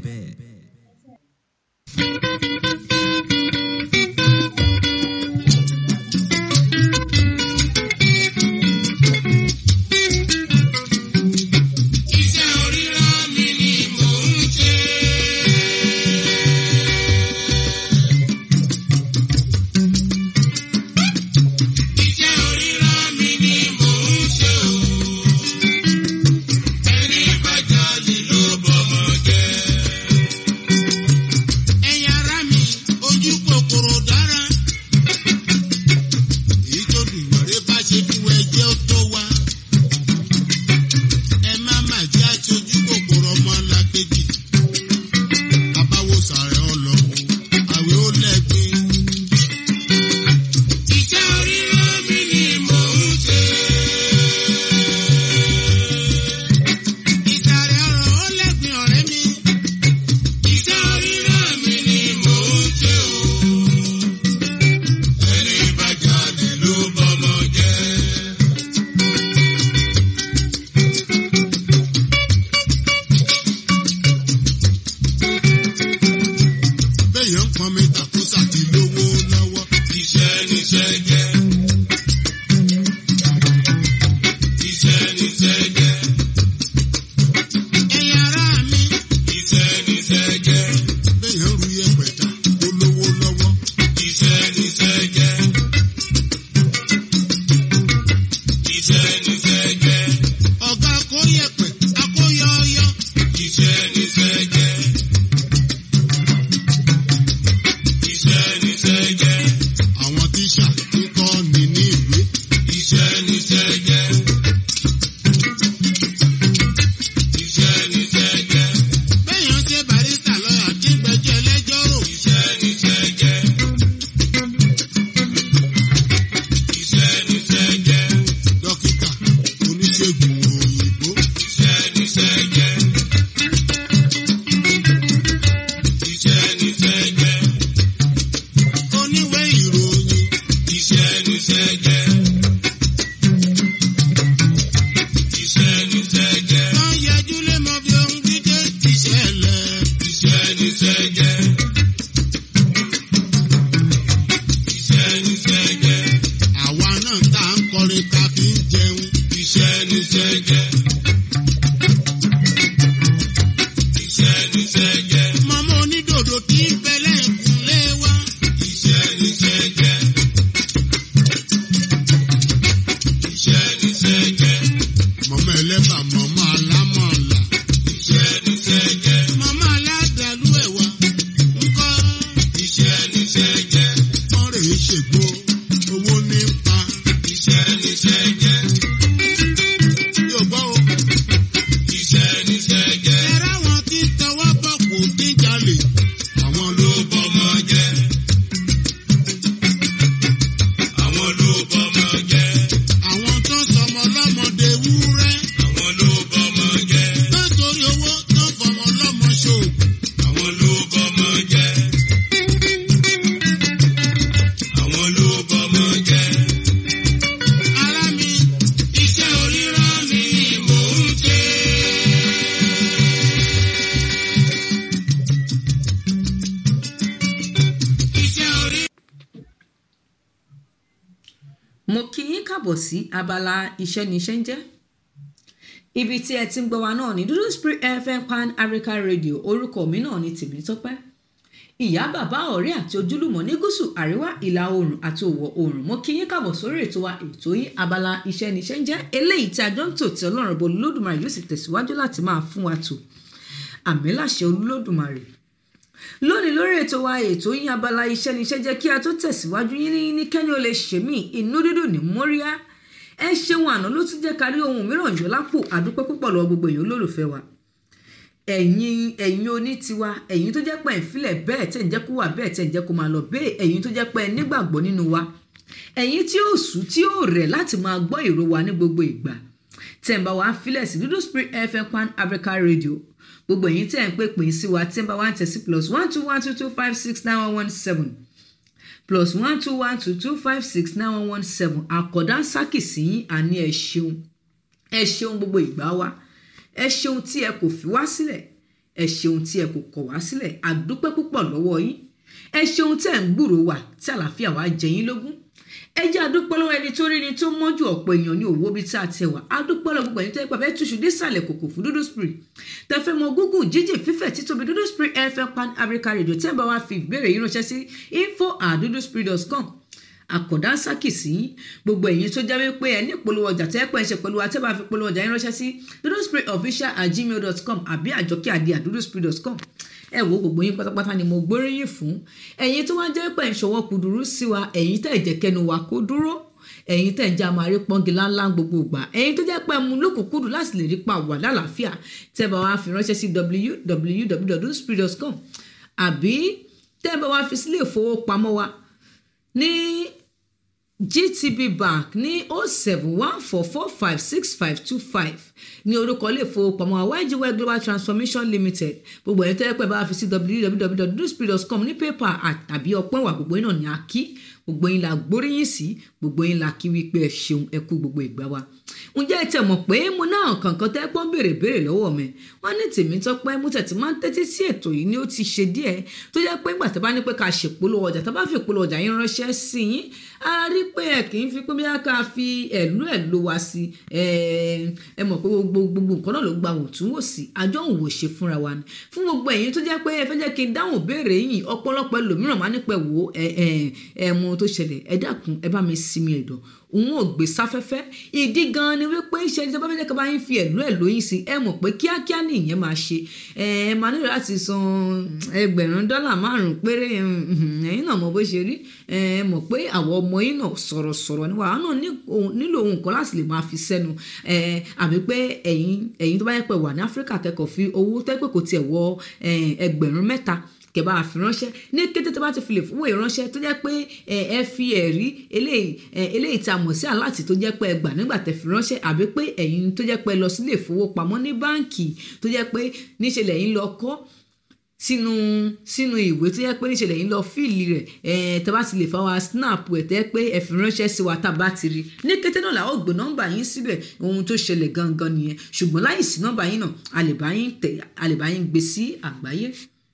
mo kí yín kàbọ̀ sí abala iṣẹ́ ní iṣẹ́ ń jẹ́ ibi tí ẹ ti ń gbọ́ wa náà ní dúdú spirit fm pan africa radio orúkọ mi náà ní tèmi tọ́pẹ́ ìyá bàbá ọ̀rẹ́ àti ojúlùmọ̀ ní gúúsù àríwá ìlà oòrùn àti òwò oòrùn mo kí yín kàbọ̀ sórí ètò wa ètò yín abala iṣẹ́ ní iṣẹ́ ń jẹ́ eléyìí tí a jọ ń tò tí ọlọ́run bo olódùmarè yóò sì tẹ̀síwájú láti máa fún wa tò àmì láṣẹ olódùmarè lónìí lórí ètò wa ètò yín abala iṣẹ́ níṣẹ́ jẹ́ kí a tó tẹ̀síwájú yín ní ní kẹ́ni ó lè ṣe mí inú dídùn ní móríyá ẹ ṣeun àná ló tún jẹ́ kárí ohun mìíràn yọ lápò àdúpẹ́ púpọ̀ lọ́wọ́ gbogbo èèyàn olólùfẹ́ wa ẹ̀yin ẹ̀yin oní tiwa ẹ̀yin tó jẹ́ pé ẹ̀ ń filẹ̀ bẹ́ẹ̀ tẹ̀ ń jẹ́ kó wà bẹ́ẹ̀ tẹ̀ ń jẹ́ kó máa lọ bẹ́ẹ̀ ẹ̀yin tó jẹ́ pé ẹ nígbàgbọ́ nínú wa ẹ̀yin tí ó sùn tí ó rẹ̀ láti máa gbọ́ ìró wa ní gbogbo ìgbà tẹ̀ ń bá wa filẹ̀ sí dúdú spirit fm pan africa radio gbogbo ẹ̀yin tẹ̀ ń pè pín sí wa tí ń bá wa ń tẹ̀ sí plus one two one two two five six nine one one seven plus one two one two two five six nine one one seven àkọ́dá sákìsì yín àní ẹ ṣeun ẹ ṣeun gbogbo ìgbà wa ẹ ṣeun tí ẹ kò fi wá sílẹ̀ ẹ ṣeun tí ẹ kò kọ̀ wá sílẹ̀ àdúpẹ́ púpọ̀ lọ́wọ́ yín ẹ ṣeun tí ẹ ń gbúrò wà tí àlàáfíà wa jẹ yín lógún ẹ jẹ́ àdúpẹ́ lọ́wọ́ ẹni tó rí ni tó mọ́jú ọ̀pọ̀ èèyàn ní òwò bíi tá a tẹ wá àdúpẹ́ lọ́wọ́ gbogbo ẹni tó yẹ pàfẹ́ túṣu désàlẹ̀ kòkò fún dúdú spirit tẹfẹ́ mọ gúgùn jíjìn fífẹ̀ títóbi dúdú spirit fm pan africa radio tẹ́ ń bá wa fi ìbéèrè yín ránṣẹ́ sí info at duduspirit.com àkọ̀dá sákìsì gbogbo ẹ̀yin tó jẹ́ wípé ẹ ní ìpolówó ọjà tẹ́ pẹ́ ń ṣe pẹ̀lú wa tẹ́ bá fi polówó ọjà yín ránṣẹ́ sí duduspiritofficial at gmail dot com àbí àjọkẹ́ àdí at duduspirit dot com ẹ wo gbogbo yín pátápátá ni mo gbóríyìn fún ẹ̀yin tó wá jẹ́ pé ń ṣọwọ́ kúdùrú sí wa ẹ̀yin tẹ́ ìjẹ́kẹ́nu wa kó dúró ẹ̀yin tẹ̀ ń jẹ́ àmàrí pọ́ngi láńlá gbogbo ìgbà ẹ̀yin tó jẹ́ pé mu lókùnkúndùn láti lè rí pa wà lálàáfíà tẹ́ bá wa fi ránṣẹ́ sí www.spirit.com àbí tẹ́ bá wa fi sílé ìfowópamọ́ wa ní gtb bank ní o seven one four four five six five two five ní orúkọ ilé ìfowópamọ́ ygy global transformation limited gbogbo ẹ̀yin tẹ́ pẹ́ bá fi sí www.spirit.com ní pépà àbí ọpọ́n ìwà gbogbo yín náà ní a kí gbogbo yín la gbóríyìn sí gbogbo yín la kí wípé ẹ ṣeun ẹ kú gbogbo ìgbà wa ǹjẹ́ ẹ tẹ̀ mọ̀ pé mo náà kankan tẹ́ pọ́n béèrè béèrè lọ́wọ́ mi wọ́n ní tèmi tọ́ pé mo tẹ̀tí máa ń tẹ́tí sí ètò yìí ni ó ti ṣe díẹ̀ tó jẹ́ pé ìgbà tó bá ní pé ká ṣèpolówó ọjà tó bá fi ìpolówó ọjà yín ránṣẹ́ sí yín a rí pé ẹ kì í fi pé bí ká fi ẹ̀lú ẹ̀ ló wa sí ẹ mọ̀ pé gbogbo gbogbo nǹkan náà ló gba wòtúnwòsì àjọ òun wò ṣe fúnra wa ni fún gbogbo ẹ̀yin tó jẹ́ pé ẹ fẹ́ jẹ́ kí n dáhùn béèrè yìí ọ̀pọ̀lọpọ̀ ẹlòmíràn máa nípẹ̀ wò ẹ ẹ ẹ mọ tó ṣẹlẹ̀ ẹ dákun ẹ bá mi sinmi ẹ̀dọ̀ òun ò gbé sáfẹ́fẹ́ ìdí gan ni wípé iṣẹ́ ní sábà fẹ́ jẹ́ ká bá yín fi ẹ̀lú ẹ̀ lóyún sí ẹ mọ̀ pé kíákíá ni ìyẹn máa ṣe ẹ máa nílò láti san ẹgbẹ̀rún dọ́là márùn-ún péré ẹ̀yin náà mọ̀ bó ṣe rí ẹ mọ̀ pé àwọn ọmọ yín náà sọ̀rọ̀sọ̀rọ̀ ni wàá náà nílò ohun kan láti lè máa fi sẹ́nu àbí pé ẹ̀yin ẹ̀yin tó bá yẹ pé wà ní áfíríkà kẹ́kọ̀ọ́ fi owó tẹ́pẹ́ kò tiẹ̀ wọ ẹgbẹ̀rún mẹ́ta kẹba àfiránṣẹ́ ní kété tó bá ti fi lè fún ìránṣẹ́ tó jẹ́ pé ẹ fi ẹ̀rí eléyìí tá a mọ̀ sí aláàtì tó jẹ́ pé ẹ gbà nígbà tẹ́ fi ránṣẹ́ àbí pé ẹ̀yin tó jẹ́ pé ẹ lọ sílé ìfowópamọ́ ní báǹkì tó jẹ́ pé níṣẹ́ lẹ́yìn lọ kọ́ sínú sínú ìwé tó yẹ pé níṣẹ́ lẹ́yìn lọ fíìlì rẹ̀ ẹ̀ tẹ́ bá ti lè fa wa snap ẹ̀ tẹ́ pé ẹ fi ránṣẹ́ sí wa tá a bá ti rí ní kété náà làwọn gbé nọ́mbà yín síbẹ̀ ohun tó ṣẹlẹ̀ gangan nìyẹn ṣùgbọ́n láì sí nọ́mbà yín náà a lè bá yín tẹ̀ a lè bá yín gbé sí àgbáyé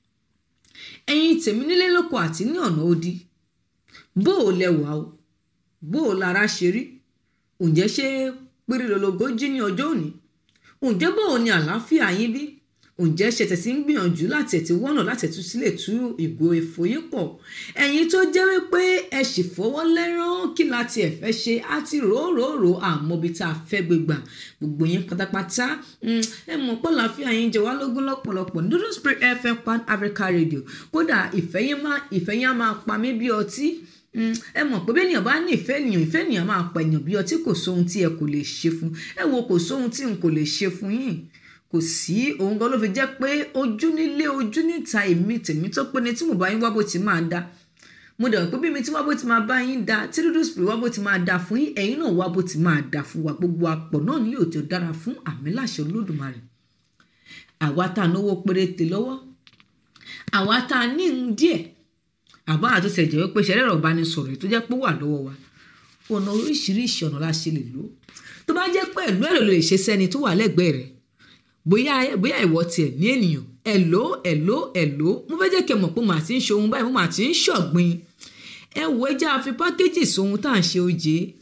ẹ̀yin tèmi nílé lóko àti ní ọ̀nà odi bó o lẹwà o bó o lára ṣe rí ǹjẹ́ ṣé pérélólogó jí ní ọjọ́ òní ǹjẹ́ bó o ní àlàáfíà yín bí ǹjẹ́ ṣe tẹ̀sí ń gbìyànjú láti ẹ̀tí wọ́nà láti ẹ̀tú sílẹ̀ tú ìgò èfò yín pọ̀ ẹ̀yin tó jẹ́ wípé ẹ sì fọwọ́ lẹ́rán kí láti ẹ̀fẹ́ ṣe á ti ròóròórò àmọ́ bí tá a fẹ́ gbégbà gbogbo yín pátápátá ẹ mọ̀ pọ̀ láfíà yín jẹ wá lógún lọ́pọ̀lọpọ̀ Dúdú Spirit FM Pan Africa Radio kódà ìfẹ́ yín á máa pa mí bí ọtí ẹ mọ̀ pé bẹ́ẹ̀ ènìyàn bá ní ìfẹ́ ènìyàn ìfẹ́ ènìyàn máa pa ènìyàn bí ọtí kò sóhun tí ẹ kò lè ṣe fún ẹ wo kò sóhun tí n kò lè ṣe fún yín kò sí òun gan ló fi jẹ́ pé ojú nílé ojú níta èmi tèmi tó pé ni tí mo bá yín wá bó ti máa da mo dẹ̀ pé bí mi tí wá bó ti máa bá yín da tí Dúdú Spirit wá bó ti máa da fún yín ẹ̀yin náà wá bó ti máa da fún wa gbogbo apọ̀ náà ní yóò tó dára fún àmì láṣẹ Olódùmarè àwa tá a náwó péréte lọ́wọ́ àwa tá a ní ń díẹ̀ àbá àtúnṣe jẹ́ wípé ṣẹlẹ̀ ọ̀rọ̀ bá ní sọ̀rọ̀ tó jẹ́ pé wà lọ́wọ́ wa ọ̀nà oríṣiríṣi ọ̀nà la ṣe lè lò tó bá jẹ́ pé ẹ̀lú ẹ̀rọ lè ṣe sẹ́ni tó wà lẹ́gbẹ̀ẹ́ rẹ̀ bóyá bóyá ìwọ tiẹ̀ ní ènìyàn ẹ̀ló ẹ̀ló ẹ̀ló mo fẹ́ jẹ́ kẹ́ mọ̀ pé màá ti ń ṣohun báyìí mo màá ti ń ṣọ̀gbìn ẹ wo ẹjẹ́ àfi pákéjì sóhun tá à ń ṣe oje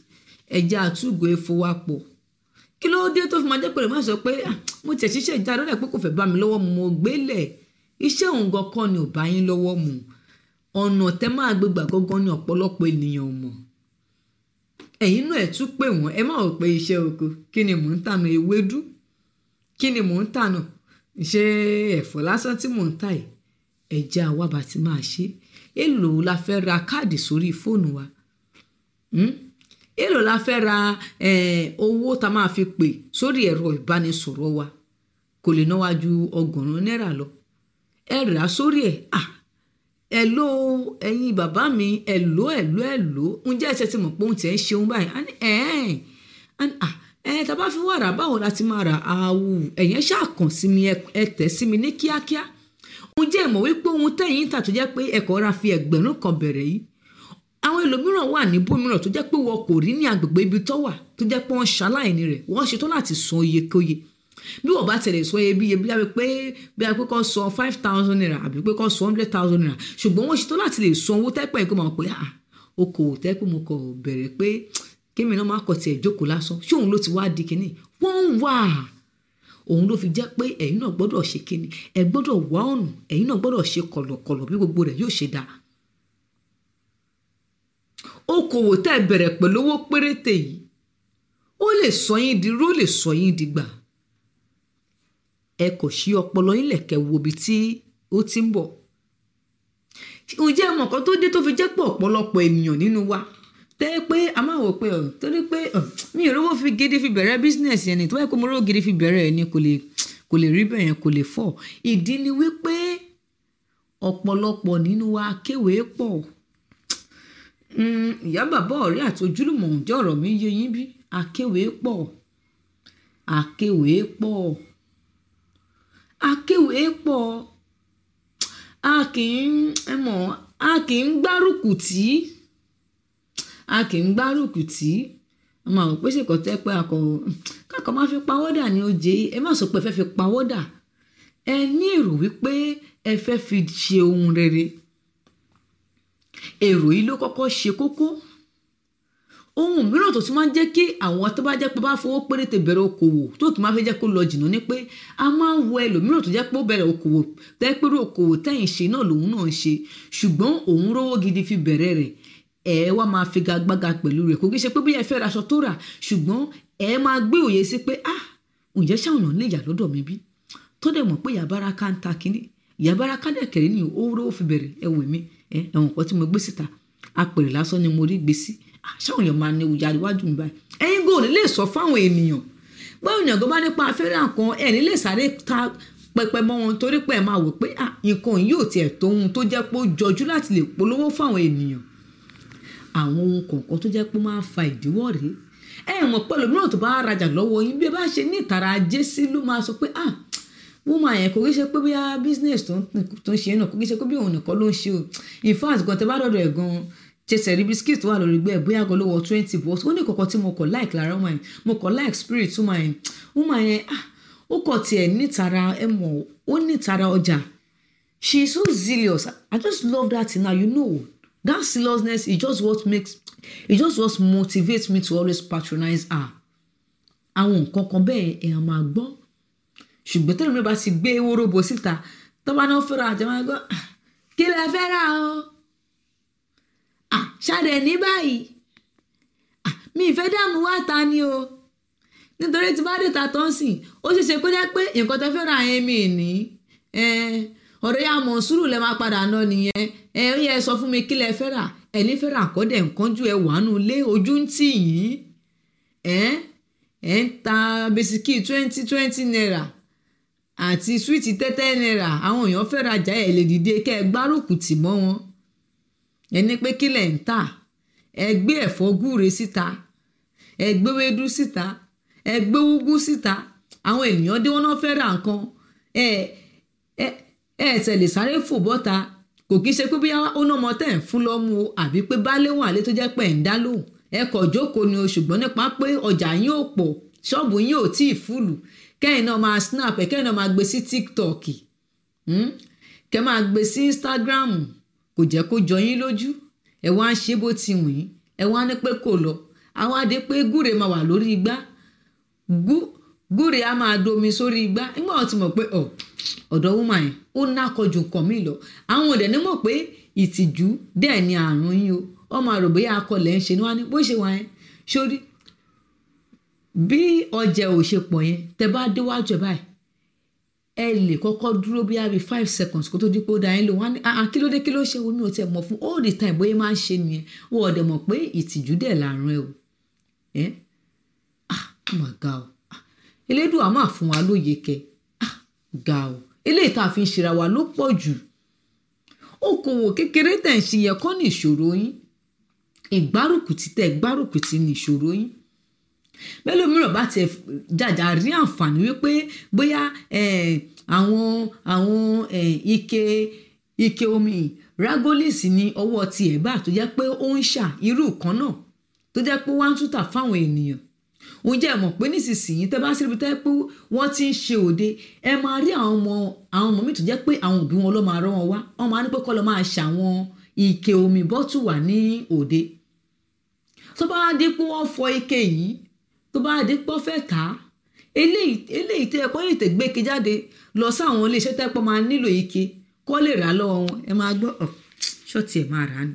ẹja àtúgò efowápọ̀ kí ló dé tó fi máa jẹ́ pé má sọ pé "Ah, mo tẹ̀ ṣiṣẹ́ ìjà lọ́dà pé kò fẹ́ bá mi lọ́wọ́ mu mo gbélẹ̀ iṣẹ́ òun gan kọ́ ni ò bá yín lọ́wọ́ mu ọ̀nà tẹ́ máa gbégbà gangan ni ọ̀pọ̀lọpọ̀ ènìyàn mọ̀ ẹ̀yin náà ẹ̀ tún pè wọ́n ẹ má rò pé iṣẹ́ oko kí ni mò ń tànà ewédú kí ni mò ń tànà ṣé ẹ̀fọ́ lásán tí mò ń tà yìí ẹ̀jẹ̀ àwàbà tí máa ṣe èlò la fẹ́ ra káàdì sórí fóònù wa Hmm? èlò la fẹ́ ra eh, owó tá a máa fi pè sórí ẹ̀rọ ìbánisọ̀rọ̀ wa kò lè ná wa ju ọgọ́rùn-ún náírà lọ ẹ rà á sórí ẹ̀ ah ẹ̀ló ẹ̀yin bàbá mi ẹ̀ló ẹ̀ló ẹ̀ló ǹjẹ́ ẹ̀sẹ̀ ti mọ̀ pé òun tiẹ̀ ń ṣeun báyìí á ní ẹ̀ẹ́n á ní ah ẹ̀ tá a bá fi wà rà báwo la ti máa rà àwù ẹ̀yẹn ṣàkàn sí mi ẹ ẹ tẹ̀ sí mi ní kíákíá ǹjẹ́ ẹ mọ̀ wípé ohun tẹ̀yìn ń tà tó jẹ́ pé ẹ̀kọ́ ra fi ẹgbẹ̀rún kan bẹ̀rẹ̀ yìí àwọn ẹlòmíràn wà ní bòmíràn tó jẹ́ pé wọn kò rí ní agbègbè ibi tó wà tó jẹ́ pé wọ́n ṣaláìní rẹ̀ wọ́n ṣetán láti san iyekóye bí wọ́n bá tẹ̀lé sọ iye bí iye bí wọ́n pé bí wọ́n pé kọ́ sọ five thousand naira àbí pé kọ́ sọ hundred thousand naira ṣùgbọ́n wọ́n ṣetán láti lè san owó tẹ́pẹ́ yìí kó máa pè á okòwò tẹ́pẹ́ mo kọ̀ bẹ̀rẹ̀ pé kémi náà má kọ̀ tiẹ̀ jókòó lásán ṣé òun ló ti wá di kínní wọ́n ń wà òun ló fi jẹ́ pé ẹ̀yin náà gbọ́dọ̀ ṣe kínní ẹ gbọ́dọ̀ wá ọ̀nà ẹ̀yin náà gbọ́dọ̀ ṣe kọ̀lọ̀kọ̀lọ̀ bí gbogbo rẹ̀ yóò ṣe dáa okòwò tẹ́ ẹ bẹ̀rẹ̀ pẹ̀lú owó péréte yìí ó lè sọ yín di ró lè sọ yín di gbà ẹ kò ṣí ọpọlọ yín lẹ̀kẹ́ wo ibi tí ó ti ń bọ̀ ǹjẹ́ ẹ mọ̀ nǹkan tó dé tó fi jẹ́ pé ọ̀pọ̀lọpọ̀ ènìyàn nínú wa tẹ́ pé a máa wò pé ọ̀ torí pé ọ̀ mi ò rówó fi gidi fi bẹ̀rẹ̀ bísínẹ̀sì ẹni tó bá yẹ kó mo rówó gidi fi bẹ̀rẹ̀ ẹni kò lè kò lè rí bẹ́ẹ̀ yẹn kò lè fọ̀ ìdí ni wípé ọ̀pọ̀lọpọ̀ nínú wa kéwèé pọ̀ Mm, ìyá bàbá ọ̀rẹ́ àti ojúlùmọ̀ ǹjẹ́ ọ̀rọ̀ mi yé yín bí akéwèé pọ̀ akéwèé pọ̀ akéwèé pọ̀ a kì í ẹ mọ̀ a kì í gbárùkù tí a kì í gbárùkù tí a máa rò pé ṣèkọ́ tẹ́ pé akọ kákan máa fi pawọ́dà ní oje ẹ má sọ pé ẹ fẹ́ fi pawọ́dà ẹ ní èrò wípé ẹ fẹ́ fi ṣe ohun rere èrò yìí ló kọ́kọ́ ṣe kókó ohun mìíràn tó tún máa ń jẹ́ kí àwọn tó bá jẹ́ pé bá fowó péréte bẹ̀rẹ̀ okòwò tó kì í máa fẹ́ jẹ́ kó lọ jìnnà ni pé a máa ń wo ẹlòmíràn tó jẹ́ pé ó bẹ̀rẹ̀ okòwò tẹ́ pé irú okòwò tẹ́yìn ṣe náà lòun náà ń ṣe ṣùgbọ́n òun rówó gidi fi bẹ̀rẹ̀ rẹ̀ ẹ wá máa figagbága pẹ̀lú rẹ̀ kò kí ṣe pé bí ẹ fẹ́ raṣọ tó rà ṣùgbọ́n ẹ máa gbé òye sí pé ah ǹjẹ́ ṣáwọn èèyàn lè yà lọ́dọ̀ mi bí tó dẹ̀ mọ̀ pé yàbára ká ń ta kínní yàbára ká dẹ̀ kẹ̀rẹ́ ni ó rówó fi bẹ̀rẹ̀ ẹ wò mí ẹ ẹ̀wọ̀n kan tí mo gbé síta apèrè lásán ni mo rí gbé sí ṣáwọn èèyàn máa ní ìyá iwájú mi báyìí ẹ̀yin gòlè lè sọ fáwọn ènìyàn báwo èèyàn tó bá nípa afẹ́rẹ́ nǹkan ẹ̀ ní lè sáré ta pẹpẹ mọ́ wọn torí pé ẹ máa wò pé nǹkan yìí ò tiẹ̀ tó ohun tó jẹ́ pé ó jọjú láti lè polówó fáwọn ènìyàn àwọn ohun kọ̀ọ̀kan tó jẹ́ pé ó máa ń fa ìdíwọ́ rèé ẹ mọ̀ pẹ̀lú mìíràn tó bá rajà lọ́wọ́ yín bí ẹ bá ṣe ní ìtara ajé sí ló máa sọ pé ah woman yẹn kò kí ṣe pé bóyá business tó ń ṣe náà kò kí ṣe pé bí òun nìkan ló ń ṣe o in fact gan tẹ bá dọ̀dọ̀ ẹ̀ gan ṣẹṣẹ rí biskit tó wà lórí gbẹ bóyá gan ló wọ twenty but ó ní kọ̀kọ́ tí mo kọ̀ like lára woman yẹn mo kọ̀ like spirit woman yẹn woman yẹn ah ó kọ̀ tiẹ̀ nítara ẹ mọ̀ ó nítara ọjà she is so zealous i just love that thing now you know that zealousness is just what makes it just what motivates me to always patronize her àwọn nǹkan kan bẹ́ẹ̀ èèyàn máa gbọ́ ṣùgbọ́n tẹ́lẹ̀ mi bá ti gbé wóróbo síta tọ́ba náà fẹ́ra àti máa gbọ́ kí lẹ fẹ́ rà o ṣáde ní báyìí mi ìfẹ́ dààmú wá ta ni o nítorí tí bá dé ta tó ń sìn ó ṣeé ṣe kó jẹ́ pé nǹkan tó fẹ́ rà yẹn mi ní ọ̀rẹ́ yà mọ̀ sùúrù lẹ́ máa padà ná nìyẹn ẹ ó yẹ sọ fún mi kí lẹ fẹ́ rà ẹ ní fẹ́ rà kọ́dẹ̀ nǹkan ju ẹ wàánu lé ojú ń tì yín ẹ ẹ ń ta bisikì twenty twenty naira àti súwìtì tẹ́tẹ́ náírà àwọn èèyàn fẹ́ rajà ẹ̀ lè dìde kẹ́ ẹ gbárùkù tì mọ́ wọn ẹni pé kí lẹ̀ ń tà ẹ gbé ẹ̀fọ́ gúre síta ẹ gbé wédú síta ẹ gbé úgú síta àwọn ènìyàn dé wọn náà fẹ́ ra nǹkan ẹ ẹ ẹ tẹ̀lé sáré fò bọ́ta kò kí ṣe pé bí ó ná ọmọ tẹ̀ ń fún lọ́mú o àbí pé baálé wọn àlẹ́ tó jẹ́ pé ẹ̀ ń dá lóhùn ẹ kọ̀ jókòó ni o ṣùgbọ́n nípa pé ọjà yín ò pọ̀ ṣọ́ọ̀bù yín ò tíì fúlù kẹ́yìn náà máa snap ẹ̀ kẹ́yìn náà máa gbé sí tiktok kẹ́ máa gbé sí instagram kò jẹ́ kó jọ yín lójú ẹ wá ń ṣe bó ti wù yín ẹ wá ní pé kò lọ àwọn adé pé gúre máa wà lórí igbá gú- gúre á máa domi sórí igbá nígbà wọn ti mọ̀ pé ọ ọ̀dọ̀ wúmà yẹn ó nákọjú nǹkan mi lọ àwọn ọ̀dẹ̀ ní mọ̀ pé ìtìjú dẹ̀ ni àrùn yín o wọ́n máa rò bóyá akọlẹ̀ ń ṣe ni wọ́n á ní bó ṣe wà yẹn sórí bí ọjà ò ṣe pọ̀ yẹn tẹ bá déwájú ẹ̀ báyìí ẹ lè kọ́kọ́ dúró bí i five seconds kó tó di pé ó da yín lò wọ́n á ní ah ah, kí ló dé kí ló ṣe omi ò tẹ̀ mọ̀ fún all the time bóyá máa ń ṣe nìyẹn wọ́n ọ̀dẹ̀ mọ̀ pé ìtìjú dẹ̀ làrùn ẹ o ẹ́ ah oh my god o Ah, elédùà máa fún wa lóye kẹ ah ga o eléyìí tá a fi ń ṣera wa ló pọ̀ jù okòwò kékeré tẹ̀ ń ṣe yẹ kọ́ ní ìṣòro yín ìgbárùkùtì tẹ̀ gbárùkùtì ní ìṣòro yín bẹ́ẹ̀ mìíràn bá tiẹ̀ jàjà rí àǹfààní wípé bóyá eh, àwọn àwọn eh, ike ike omi ragolis ní ọwọ́ tiẹ̀ bá tó jẹ́ pé ó ń ṣà irú kan náà tó jẹ́ pé wọ́n á tún tà fáwọn ènìyàn òun jẹ́ mọ̀ pé nísinsìnyí tẹ́ bá sí ibi tẹ́ pé wọ́n ti ń ṣe òde ẹ máa rí àwọn ọmọ àwọn ọmọ mi tó jẹ́ pé àwọn òbí wọn ló máa rán wọn wá wọ́n máa ní pé kọ́ lọ máa ṣàwọn ike omi bọ́tù wà ní òde tó bá dé pé wọ́n fọ ike yìí tó bá dé pé wọ́n fẹ́ tà á eléyìí eléyìí tẹ́ ẹ kọ́ yìí tẹ̀ gbé ike jáde lọ sáwọn iléeṣẹ́ tẹ́ pọ́ máa nílò ike kọ́ lè rà á lọ́wọ́ wọn ẹ máa gbọ́ ọ̀ ṣọ́ọ̀tì ẹ̀ máa rà á ni.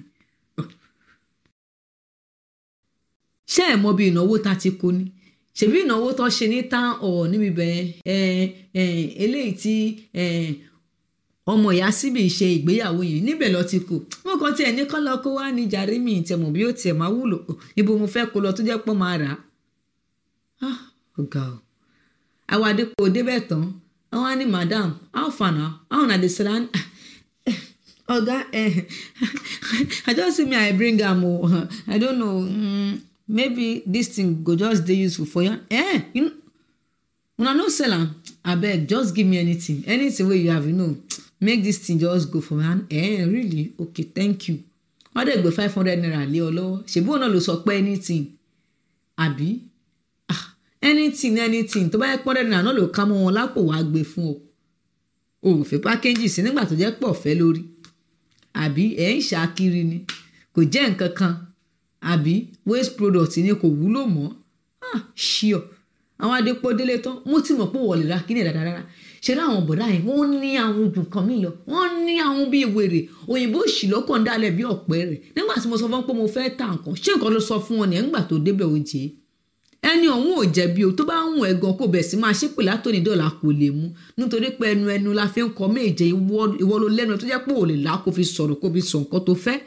ṣé ẹ mọ bí ìnáwó ta ti kó ni ṣèbí ìnáwó tó ṣe ní tán ọ̀ níbi bẹ́ẹ̀ ẹ eléyìí tí ẹ, ọmọ ìyá síbi ṣe ìgbéyàwó yìí níbẹ̀ lọ ti kù wọn kàn tiẹ̀ ní kọ́ lọ kó wá ní jàre mi ìtẹ̀mọ̀ bí ó tiẹ̀ máa wúlò ibo mo fẹ́ kó lọ tó jẹ́ pọ́ máa rà á ah ọ̀gá o àwọn adépò débẹ̀ tán àwọn á ní madam how far now how na dey sell am ọ̀gá eh, i just see me i bring am o i don't know mm, maybe this thing go just dey useful for you eh you know, una no sell am abeg just give me anything anything wey you have you know make this thing just go for me and eh really okay thank you wọ́n dẹ̀ gbé five hundred naira lé ọ lọ́wọ́ ṣèbí òun náà ló sọ pé anything àbí ah anything anything tó bá yẹ pọ́n dẹ́nu àná ló ká mọ́ wọn lápò wàá gbé fún ọ o ò fẹ́ pákéjì sí nígbà tó jẹ́ pọ̀ fẹ́ lórí àbí ẹ̀ ń ṣàkiri ni kò jẹ́ nǹkan kan àbí waste product ni kò wúlò mọ́ ah ṣíọ àwọn adépọ̀ délé tán mo ti mọ̀ pé wọ́n lè ra kíní dáadáa rárá ṣe rí àwọn bọ̀dá yẹn wọ́n ní àwọn ojú kan mí lọ wọ́n ní àwọn bíi wèrè òyìnbó òṣì lọ́kàn dálẹ̀ bí ọ̀pẹ rẹ̀ nígbà tí mo sọ fún wọn pé mo fẹ́ ta nǹkan ṣé nǹkan ló sọ fún wọn ní ẹ̀ńgbà tó débẹ̀ ó jẹ́ ẹni ọ̀hún ò jẹ̀bi o tó bá ń wọ̀n ẹ̀gàn kò bẹ̀ sí máa ṣépè látòní dọ̀là kò lè mú nítorí pé ẹnu ẹnu la fi ń kọ méje ìwọ ìwọ ló lẹ́nu tó jẹ́ pé ò lè là kó fi sọ̀rọ̀ kó fi sọ nǹkan tó fẹ́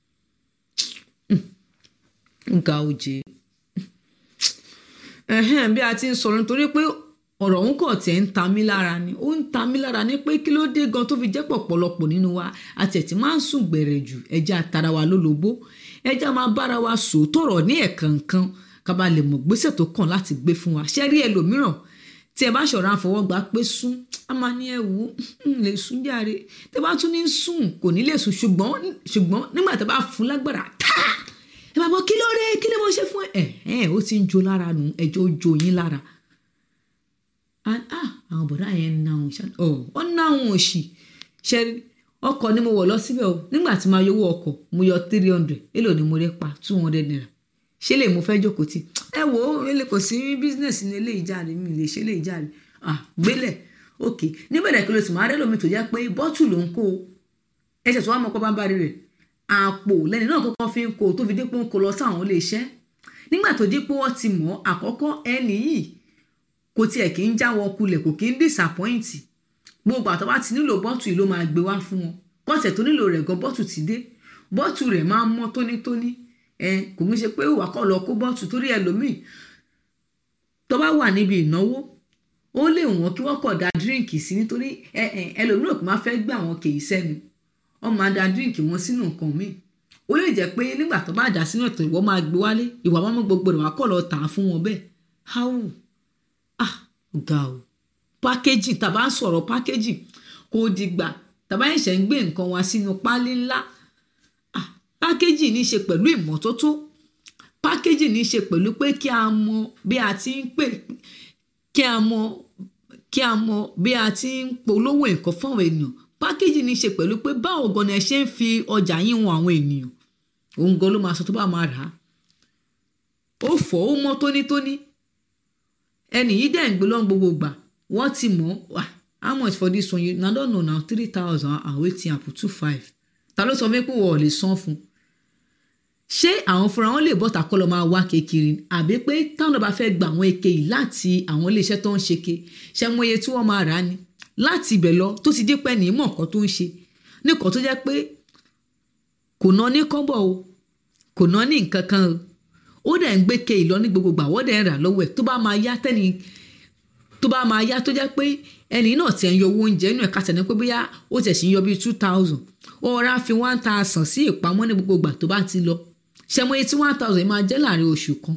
nga òjè ẹ̀hẹ́n bí a ti ń sọ̀rọ̀ nítorí pé ọ̀rọ̀ òun kàn tiẹ̀ ń ta mí lára ni ó ń ta mí lára ní pé kí ló dé gan tó fi jẹ́ pọ̀pọ̀lọpọ̀ nínú wa àti ẹ̀tí máa ń sùn gbẹ̀rẹ̀ jù ẹja tara wa lólobó ẹja máa bára wa sòótọ́rọ̀ ní ẹ̀ẹ̀kankan ká bá lè mọ̀ gbésẹ̀ tó kàn láti gbé fún wa ṣé rí ẹlòmíràn tí ẹ bá ṣọ̀rọ̀ àfọwọ́gbà pé sún a máa ní ẹ wò ó lè sún járe tẹ bá tún ní sùn kò ní lè sùn ṣùgbọ́n ṣùgbọ́n nígbà tẹ bá fún lágbára táà ẹ máa bọ kí ló dé kí ló mo ṣe fún ẹ ẹ ó ti ń jó lára nù ẹjọ ó jó yín lára àwọn bọ̀dá yẹn ń náwọn ṣá ọ ọ náwọn òṣì ṣe ọkọ̀ ni mo wọ̀ lọ síbẹ̀ o nígbà tí máa yọwọ́ ọkọ̀ mo yọ three hundred èlò ni mo rẹ́ pa two hundred naira ṣé lè mo fẹ́ jókòó tì ẹ wò ó ele kò sí business ní ilé ìjáde mi lè ṣe ilé ìjáde ah gbélẹ̀ ok níbẹ̀rẹ̀ kí ló sì máa rẹ́ lómi tó jẹ́ pé bọ́tù ló ń kó o ẹsẹ̀ tó wà mọ́ pọ́ bá ń bá rí rẹ̀ àpò lẹ́ni náà kọ́kọ́ fi ń kó tó fi dípò ń kó lọ sáwọn ilé iṣẹ́ nígbà tó dípò wọ́n ti mọ̀ àkọ́kọ́ ẹni yìí kò tiẹ̀ kí ń já wọn kulẹ̀ kò kí ń disappoint gbogbo àtọ́ bá ti nílò bọ́tù yìí ló máa gbé wá fún wọn kọ́sẹ̀ tó nílò rẹ̀ gan bọ́tù ti dé bọ́tù rẹ̀ máa ń mọ́ tónítóní ẹ kò ní ṣe pé ìwà kọ́ lọ kó bọ́tù torí ẹlòmíì tó bá wà níbi ìnáwó ó lè wọ́n kí wọ́n kọ̀ da díríǹkì sí nítorí ẹlòmíì kò máa fẹ́ gbà wọn kì í sẹ́nu wọ́n máa da díríǹkì wọn sínú nǹkan míì ó lè jẹ́ pé nígbà tó bá dà sínú ẹ̀tọ́ ìwọ máa gbé wálé ìwà wọn mú gbogbo rẹ̀ wá kọ̀ lọ tà á fún wọn bẹ́ẹ̀ háwù ah ga o pákéjì tàbá ń sọ̀rọ̀ pákéjì kò dìgbà tàbá ẹ̀ṣẹ̀ ń gbé nǹkan wa sínú pálí ńlá ah pákéjì ní í ṣe pẹ̀lú ìmọ́tótó pákéjì ní í ṣe pẹ̀lú pé kí a mọ bí a ti ń pè kí a mọ kí a mọ bí a ti ń polówó nǹkan fún àwọn ènìyàn pákéjì ní í ṣe pẹ̀lú pé báwo gan ni ẹ ṣe ń fi ọjà yín wọn àwọn ènìyàn òun gan ló máa sọ tó bá máa rà á ó fọ̀ ó mọ́ tónítóní ẹnì yìí dẹ̀ ń gbé lọ́n gbogbo gbà wọ́n ti mọ̀ wá how much for this one you na don know na three thousand and wetin happen two five ta ló sọ fún mi pé wọ́n ò lè san fún ṣé àwọn fúnra wọn lè bọ́ta kọ́ lọ máa wá kékeré àbí pé táwọn bá fẹ́ gba àwọn eke yìí láti àwọn iléeṣẹ́ tó ń ṣe ke ṣe mọ iye tí wọ́n máa rà á ni láti ibẹ̀ lọ tó ti dé pẹ́ ní ìmọ̀ nǹkan tó ń ṣe nìkan tó jẹ́ pé kò ná ní kọ́bọ̀ o kò ná ní nǹkan kan o ó dẹ̀ ń gbé ke ìlọ ní gbogbo gbà wọ́n dẹ̀ ń rà lọ́wọ́ ẹ̀ tó bá máa yá tẹ́ni tó bá máa yá tó jẹ́ pé ẹni náà ti ń yọ owó oúnjẹ inú ẹ̀ka tẹ̀lé pé bóyá ó tẹ̀ sí ń yọ bíi two thousand ó rà fi one thousand sí ìpamọ́ ní gbogbo gbà tó bá ti lọ ṣẹmọ iye tí one thousand máa jẹ́ láàrin oṣù kan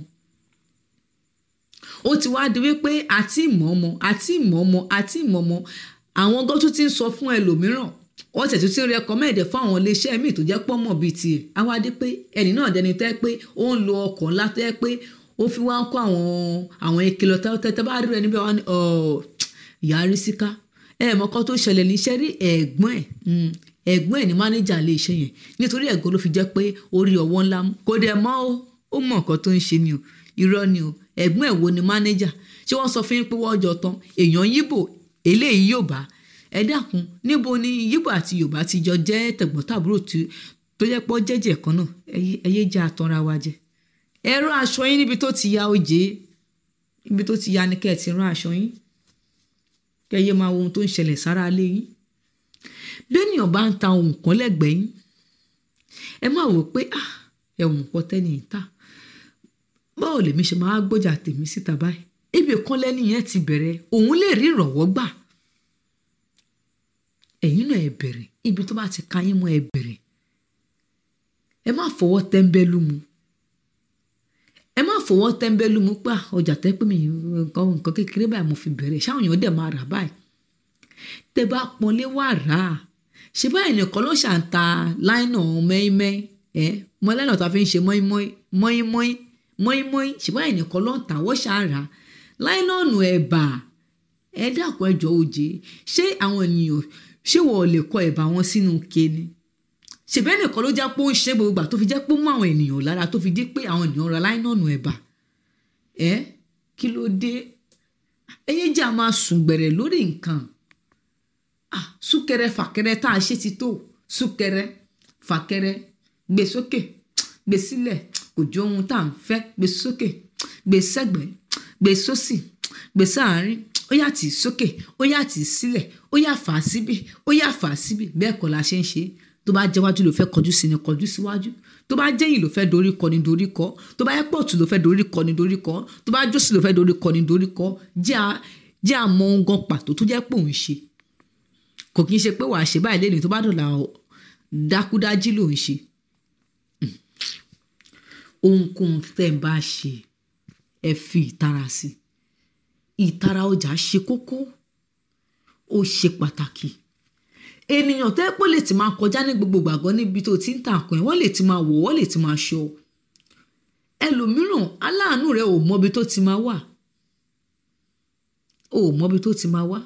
ó ti wá di wípé àti ìmọ̀ọ́mọ àti ìmọ̀ọ́mọ àti ìmọ̀ọ́mọ àwọn gan tó ti ń sọ fún ẹlòmíràn wọ́n tẹ̀ tó ti ń rẹkọmẹ́ẹ̀dẹ̀ fún àwọn iléeṣẹ́ míì tó jẹ́ pọ́mọ̀ bíi tiẹ̀ àwa dé pé ẹnì náà dẹni tẹ́ pé ó ń lo ọkọ̀ ńlá tẹ́ pé ó fi wá ń kó àwọn àwọn ìkìlọ̀ tẹ́tẹ́ bá rí rẹ níbẹ̀ wá ní ìyá rí síká ẹ mọ̀kọ́ tó ṣẹlẹ̀ níṣẹ́ rí ẹ̀gbọ́n ẹ̀ ẹ̀gbọ́n ẹ̀ ní mánéjà ilé iṣẹ́ yẹn nítorí ẹ̀gbọ́n ló fi jẹ́ pé orí ọwọ́ ńlá mú kó dẹ̀ mọ́ ó ó mọ̀ nǹkan tó ń ṣe ni o irọ́ ni o ẹ̀gbọ́n ẹ̀ wo ni mánéjà ṣé wọ́n sọ fún yín pé wọ́n jọ tán èèyàn yíbò eléyìí yóò bá ẹ dákun níbo ni yíbò àti yorùbá ti jọ jẹ́ tẹ̀gbọ́ntàbúrò tó jẹ́ pọ́ jẹ́jẹ́ kan náà ẹyẹ jẹ́ àtọ́ra wa jẹ ẹ̀rọ aṣọ yín níbi tó ti ya oje níbi tó ti ya ni kẹ́ ẹ̀ ti rán aṣọ yín kẹ́ ẹ yé máa wo ohun tó ń ṣẹlẹ̀ sára lé yín bẹ́ẹ̀nìyàn bá ń ta ohun kan lẹ́gbẹ̀ẹ́ yín ẹ má wò pé ẹ̀wọ̀n pọ̀ tẹ́ni ìta báwo lèmi ṣe máa gbọ́jà tèmi síta báyìí ibi kan lẹ́ni yẹn ti bẹ̀rẹ̀ òun lè rí ìrànwọ́ gbà ẹ̀yin náà ẹ bẹ̀rẹ̀ ibi tó bá ti ka yín mọ́ ẹ bẹ̀rẹ̀ ẹ má fọwọ́ tẹ́ńbẹ́lú mu ẹ má fọwọ́ tẹ́ńbẹ́lú mu pé ọjà tẹ́ pé mi nǹkan nǹkan kékeré báyìí mo fi bẹ̀rẹ̀ ṣáwọn èèyàn dẹ̀ máa rà báyìí tẹ bá pọnlé wà rà á ṣe báyìí nìkan ló ṣà ń ta láìnà mẹ́ẹ́mẹ́ ẹ mọ láìnà tó a fi ń ṣe mọ́ínmọ́ín mọ́ínmọ́ín ṣe báyìí nìkan ló ń tà wọ́n ṣà ń rà á láìnà ọ̀nà ẹ̀bà ẹ dàpọ̀ ẹjọ́ òjé ṣé àwọn ènìyàn ṣé wọ́n lè kọ ẹ̀bà wọn sínú kéne ṣèbẹ́ nìkan ló jẹ́ pé ó ń ṣe gbogbo ìgbà tó fi jẹ́ pé ó mú àwọn ènìyàn lára tó fi dé pé àwọn ènìyàn ra láìnà ọ̀nà ẹ̀bà ẹ kí ló dé ẹyẹ jẹ́ a máa sùn gbẹ̀rẹ̀ lórí nǹkan ah súkẹrẹ fàkẹrẹ tá a ṣe ti tó súkẹrẹ fàkẹrẹ gbé sókè gbé sílẹ̀ kò jó ohun tá à ń fẹ́ gbé sókè gbé sẹ́gbẹ̀ gbé sósì gbé sáàárín ó yà tì sókè ó yà tì sílẹ̀ ó yà fà á síbì ó yà fà á síbì bẹ́ẹ̀ kọ́ la ṣe ń ṣe tó bá jẹ́ wájú ló fẹ́ kọjú sí ni kọjú síwájú tó bá jẹ́yìn ló fẹ́ dorí kọ ni dorí kọ tó bá yẹ pọ̀tù ló fẹ́ dorí kọ ni dorí kọ tó bá jósì ló fẹ́ dorí kọ ni dorí kọ jẹ́ àmọ́ ohun gan pàtó tó jẹ́ pé òun ṣe kò kí n ṣe pé wàá ṣe báyìí lẹ́nu tó bá dọ̀la dákúdájí ló ń ṣe ohunkóhun tẹ́ ń bá ṣe ẹ fi ìtara sí ìtara ọjà ṣe kókó ó ṣe pàtàkì ènìyàn tẹ́ pé lè ti máa kọjá ní gbogbo gbàgbọ́ níbi tó ti ń tà kàn wọ́n lè ti máa wọ̀ wọ́n lè ti máa ṣọ ẹlòmíràn aláàánú rẹ ò mọbi tó ti máa wà ò mọbi tó ti máa wà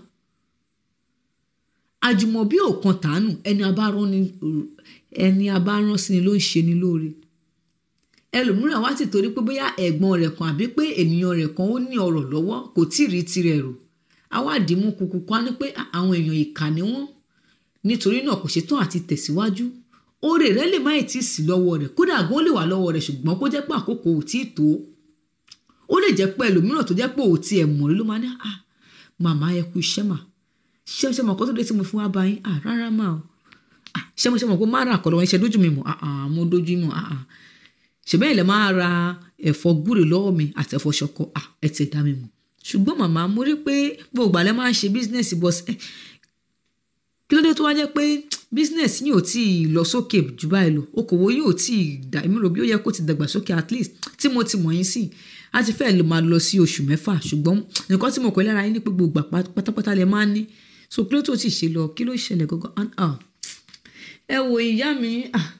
àjùmọ̀bí òkan tàánù ẹni abárán ni ẹni abárán sí ni ló ń ṣe ni lóore ẹlòmíràn wá sì torí pé bóyá ẹ̀gbọ́n rẹ̀ kan àbí pé ènìyàn rẹ̀ kan ó ní ọ̀rọ̀ lọ́wọ́ kò tí ì rí tirẹ̀ rò awádìí mú kúkú kan ní pé àwọn èèyàn ìkà ni wọ́n nítorí náà kò ṣetán àti tẹ̀síwájú oore rẹ̀ lè má tí ì sí lọ́wọ́ rẹ̀ kódà gan ó lè wà lọ́wọ́ rẹ̀ ṣùgbọ́n kó jẹ́ pé àkókò ò tí ì tó ó lè jẹ́ pé ẹlòmíràn tó jẹ́ pé ò tí ẹ̀ mọ̀ rí ló máa ní ah màmá ẹ kú iṣẹ́ mà ṣé ṣe mọ̀ kó tó dé tí mo fún wa bá yín ah rárá mà o ah ṣé mo ṣe mọ̀ pé má ra àkọ́lọ́ wọn ṣe dójú mi mọ̀ ah ah mo dójú mọ̀ ah ah ṣèbẹ́yìn lè máa ra ẹ̀fọ́ gúre lọ́wọ́ mi àti ẹ̀fọ́ ṣọkọ ah ẹ ti dá mi mọ̀ ṣùgbọ́n màmá mo rí pé gbogbo àlẹ́ máa ń ṣe bísínẹ́sì bọ́s kí ló dé tó wá jẹ́ pé bísínẹ́sì yìí ò tí ì lọ sókè jù báyìí lọ okòwò yìí ò tí ì dà èmi rò bí ó yẹ kó ti dàgbà sókè at least tí mo ti mọ̀ yín sí a ti fẹ́ lè máa lọ sí oṣù mẹ́fà ṣùgbọ́n nǹkan tí mo kọ́ lára yín ní pé gbogbo pátápátá lè máa ń ní so kí ló tó ti ṣe lọ kí ló ṣẹlẹ̀ gangan ẹ wo ìyá mi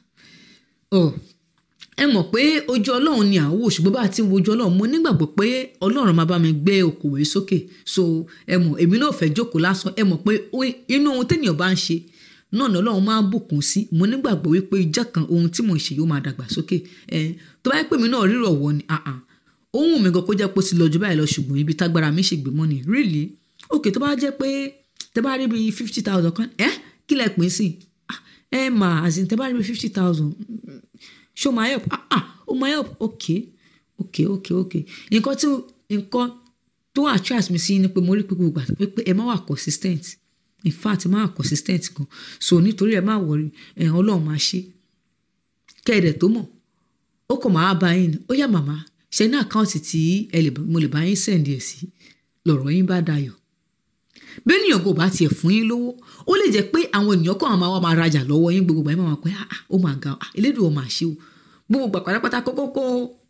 ẹ mọ̀ pé ojú ọlọ́run ni à ń wò ṣùgbọ́n bá a ti ń wojú ọlọ́run mo nígbàgbọ́ pé ọlọ́run máa bá mi gbé okòwò yìí sókè so ẹ mọ̀ èmi náà fẹ́ jókòó lásán ẹ mọ̀ pé inú ohun téèyàn bá ń ṣe náà ni ọlọ́run máa ń bùkún sí mo nígbàgbọ́ wípé ìjọ kan ohun tí mò ń ṣe yóò máa dàgbà sókè ẹ tó bá yẹ pé mi náà rírọ̀ wọ ni ohun mi gan kó jẹ́ pé ó ti lọ jù báyìí lọ ṣùgbọ́n ibi tágbára mi ṣe gbé mọ́ ni really ok tó bá jẹ́ pé tẹ́ bá rí bíi fifty thousand kan ẹ́ kí lẹ pín sí Ah, ẹ mà àzìn tẹ́ bá rí bíi fifty thousand ṣó máa help ah ah ó máa help ok ok ok ok nǹkan tí nǹkan tó attract mi sí ni pé mo rí pé gbogbo àti pé ẹ má wà consistent in fact ẹ má wà consistent gan so nítorí ẹ má wọrí ẹ ọlọ́run máa ṣe kẹ́ẹ̀dẹ̀ tó mọ̀ ó kàn máa bá yín ni ó yá màmá ṣe ní àkáǹtì tí ẹ lè mo lè bá yín sẹ̀ǹdì ẹ̀ sí lọ̀rọ̀ yín bá dayọ̀ bí ènìyàn kò bá tiẹ̀ fún yín lówó ó lè jẹ́ pé àwọn ènìyàn kan máa wá máa rajà lọ́wọ́ yín gbogbo ìgbà yín máa wá pé ah ah, ó máa ga ah elédùn ó máa ṣe o gbogbo ìgbà pátápátá kókókó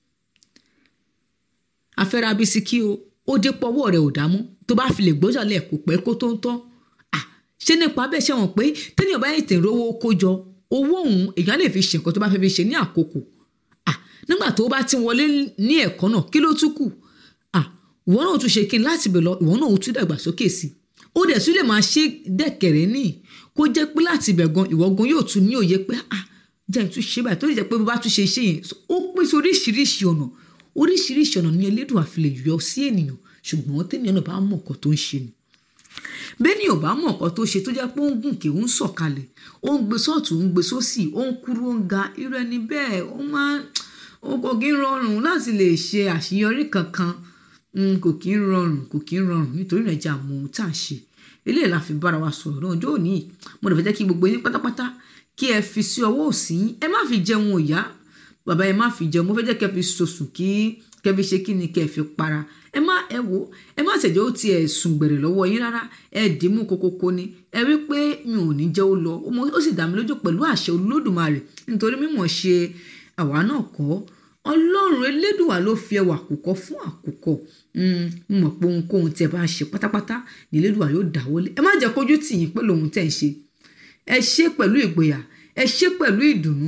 afẹ́ra bisikí o ó dé pọ́wọ́ rẹ̀ ò dámú tó bá fi lè gbọ́jà lẹ̀ kó pẹ́ kó tó ń tán ah ṣé nípa bẹ́ẹ̀ ṣe wọ̀n pé tẹ́nìyàn bá yẹn tẹ̀ rówó kó jọ owó òun èèyàn lè fi ṣe nǹkan tó bá fẹ́ fi ṣe ní àkókò ah nígbà tó bá ti wọlé ní ẹ̀kọ́ náà kí ló tún kù ah ìwọ náà tún ṣe kí n láti bẹ̀ lọ ìwọ náà tún dàgbàsókè sí i ó dẹ̀ tún lè máa ṣe dẹ̀kẹ̀rẹ́ ní kó jẹ́ pé láti ibẹ̀ gan ìwọ gan yóò tún ní òye pé ah jẹ́ tún ṣe báyìí tó lè jẹ́ pé bó bá tún ṣe iṣẹ́ yẹn ó pín sí oríṣiríṣi ọ̀nà oríṣiríṣi ọ̀nà ní elédùn àfi lè yọ sí ènìyàn ṣùgbọ́n tẹ́nìyàn náà bá mọ̀ nǹkan tó ń ṣe ni bẹ́ẹ̀ni ò bá mọ̀ nǹkan tó ṣe tó jẹ́ pé ó ń gùn kí ó ń sọ̀kalẹ̀ ó ń gbé sọ́ọ̀tún ó ń gbé sósì ó ń kúrú ó ń ga irú ẹni bẹ́ẹ̀ ó máa ó kò kí ń rọrùn láti lè ṣe àṣeyọrí kankan Mm, kò kí ń rọrùn kò kí ń rọrùn nítorí náà jẹ́ àmọ́ ohun tá à ń ṣe eléyìí la fi bára wa sọ̀rọ̀ náà ọjọ́ òní mo lè fẹ́ jẹ́ kí gbogbo yín pátápátá kí ẹ fi sí ọwọ́ òsì yín ẹ má fi jẹun òyá bàbá ẹ má fi jẹun mo fẹ́ jẹ́ kẹ́ fi sòsùn kí kẹ́ fi ṣe kí ni kẹ́ fi para ẹ má ẹ wò ẹ má ṣèjọ́ ó ti ẹ̀ sùn gbẹ̀rẹ̀ lọ́wọ́ yín rárá ẹ dì í mú kokoko ni ẹ rí pé mi ò ní jẹ́ ó lọ ó sì dá mi lójú pẹ̀lú àṣẹ olódùmarè nítorí mímọ̀ ṣe àwa náà kọ́ ọlọ́run elédùnwà ló fi ẹwà àkùkọ fún àkùkọ mo mọ̀ pé ohunkóhun tí ẹ bá ṣe pátápátá ní elédùnwà yóò dáwọ́lé ẹ má jẹ́ kójú tì yín pẹ̀lú ohun tẹ́ ń ṣe ẹ ṣe pẹ̀lú ìgboyà ẹ ṣe pẹ̀lú ìdùnnú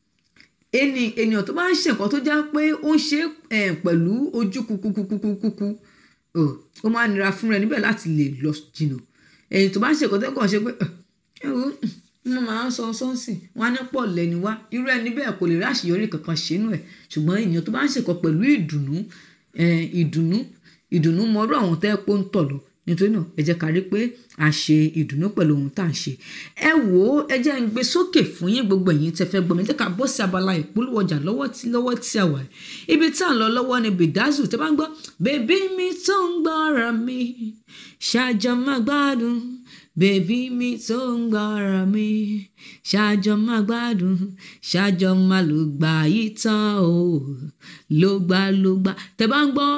ẹni ènìyàn tó bá ń ṣe nǹkan tó já pé ó ń ṣe pẹ̀lú ojú kúkúkúkúkú ó máa nira fún rẹ níbẹ̀ láti lè lọ jìnnà ẹ̀yìn tó bá ń ṣe nǹkan tó kàn ṣe pé ẹ wo wọ́n máa ń sọ sọ́ọ̀sì wọ́n á ní pọ̀ lẹ́ni wá irú ẹni bẹ́ẹ̀ kò lè rí àṣeyọrí kankan ṣínú ẹ̀ ṣùgbọ́n èèyàn tó bá ń ṣèkọ pẹ̀lú ìdùnnú ìdùnnú ìdùnnú mọ́rú àwọn tẹ́ pé ń tọ̀ lọ nítorí náà ẹ jẹ́ ká rí pé a ṣe ìdùnnú pẹ̀lú ohun tá à ń ṣe ẹ wò ó ẹ jẹ́ ń gbé sókè fún yín gbogbo ẹ̀yin tẹ́ fẹ́ gbọ́ mi ẹ jẹ́ ká bọ́ sí abala ìpolówó ọjà lọ́wọ́ tí lọ́wọ́ tí a wà ibi tá à ń lọ lọ́wọ́ ni bìdázù tẹ́ bá ń gbọ́ bèbí mi tó ń gbọ́ra mi ṣàjọ máa gbádùn bèbí mi tó ń gbọ́ra mi ṣàjọ máa gbádùn ṣàjọ máa lò gbà yí tán o ló gbà ló gbà tẹ́ bá ń gbọ́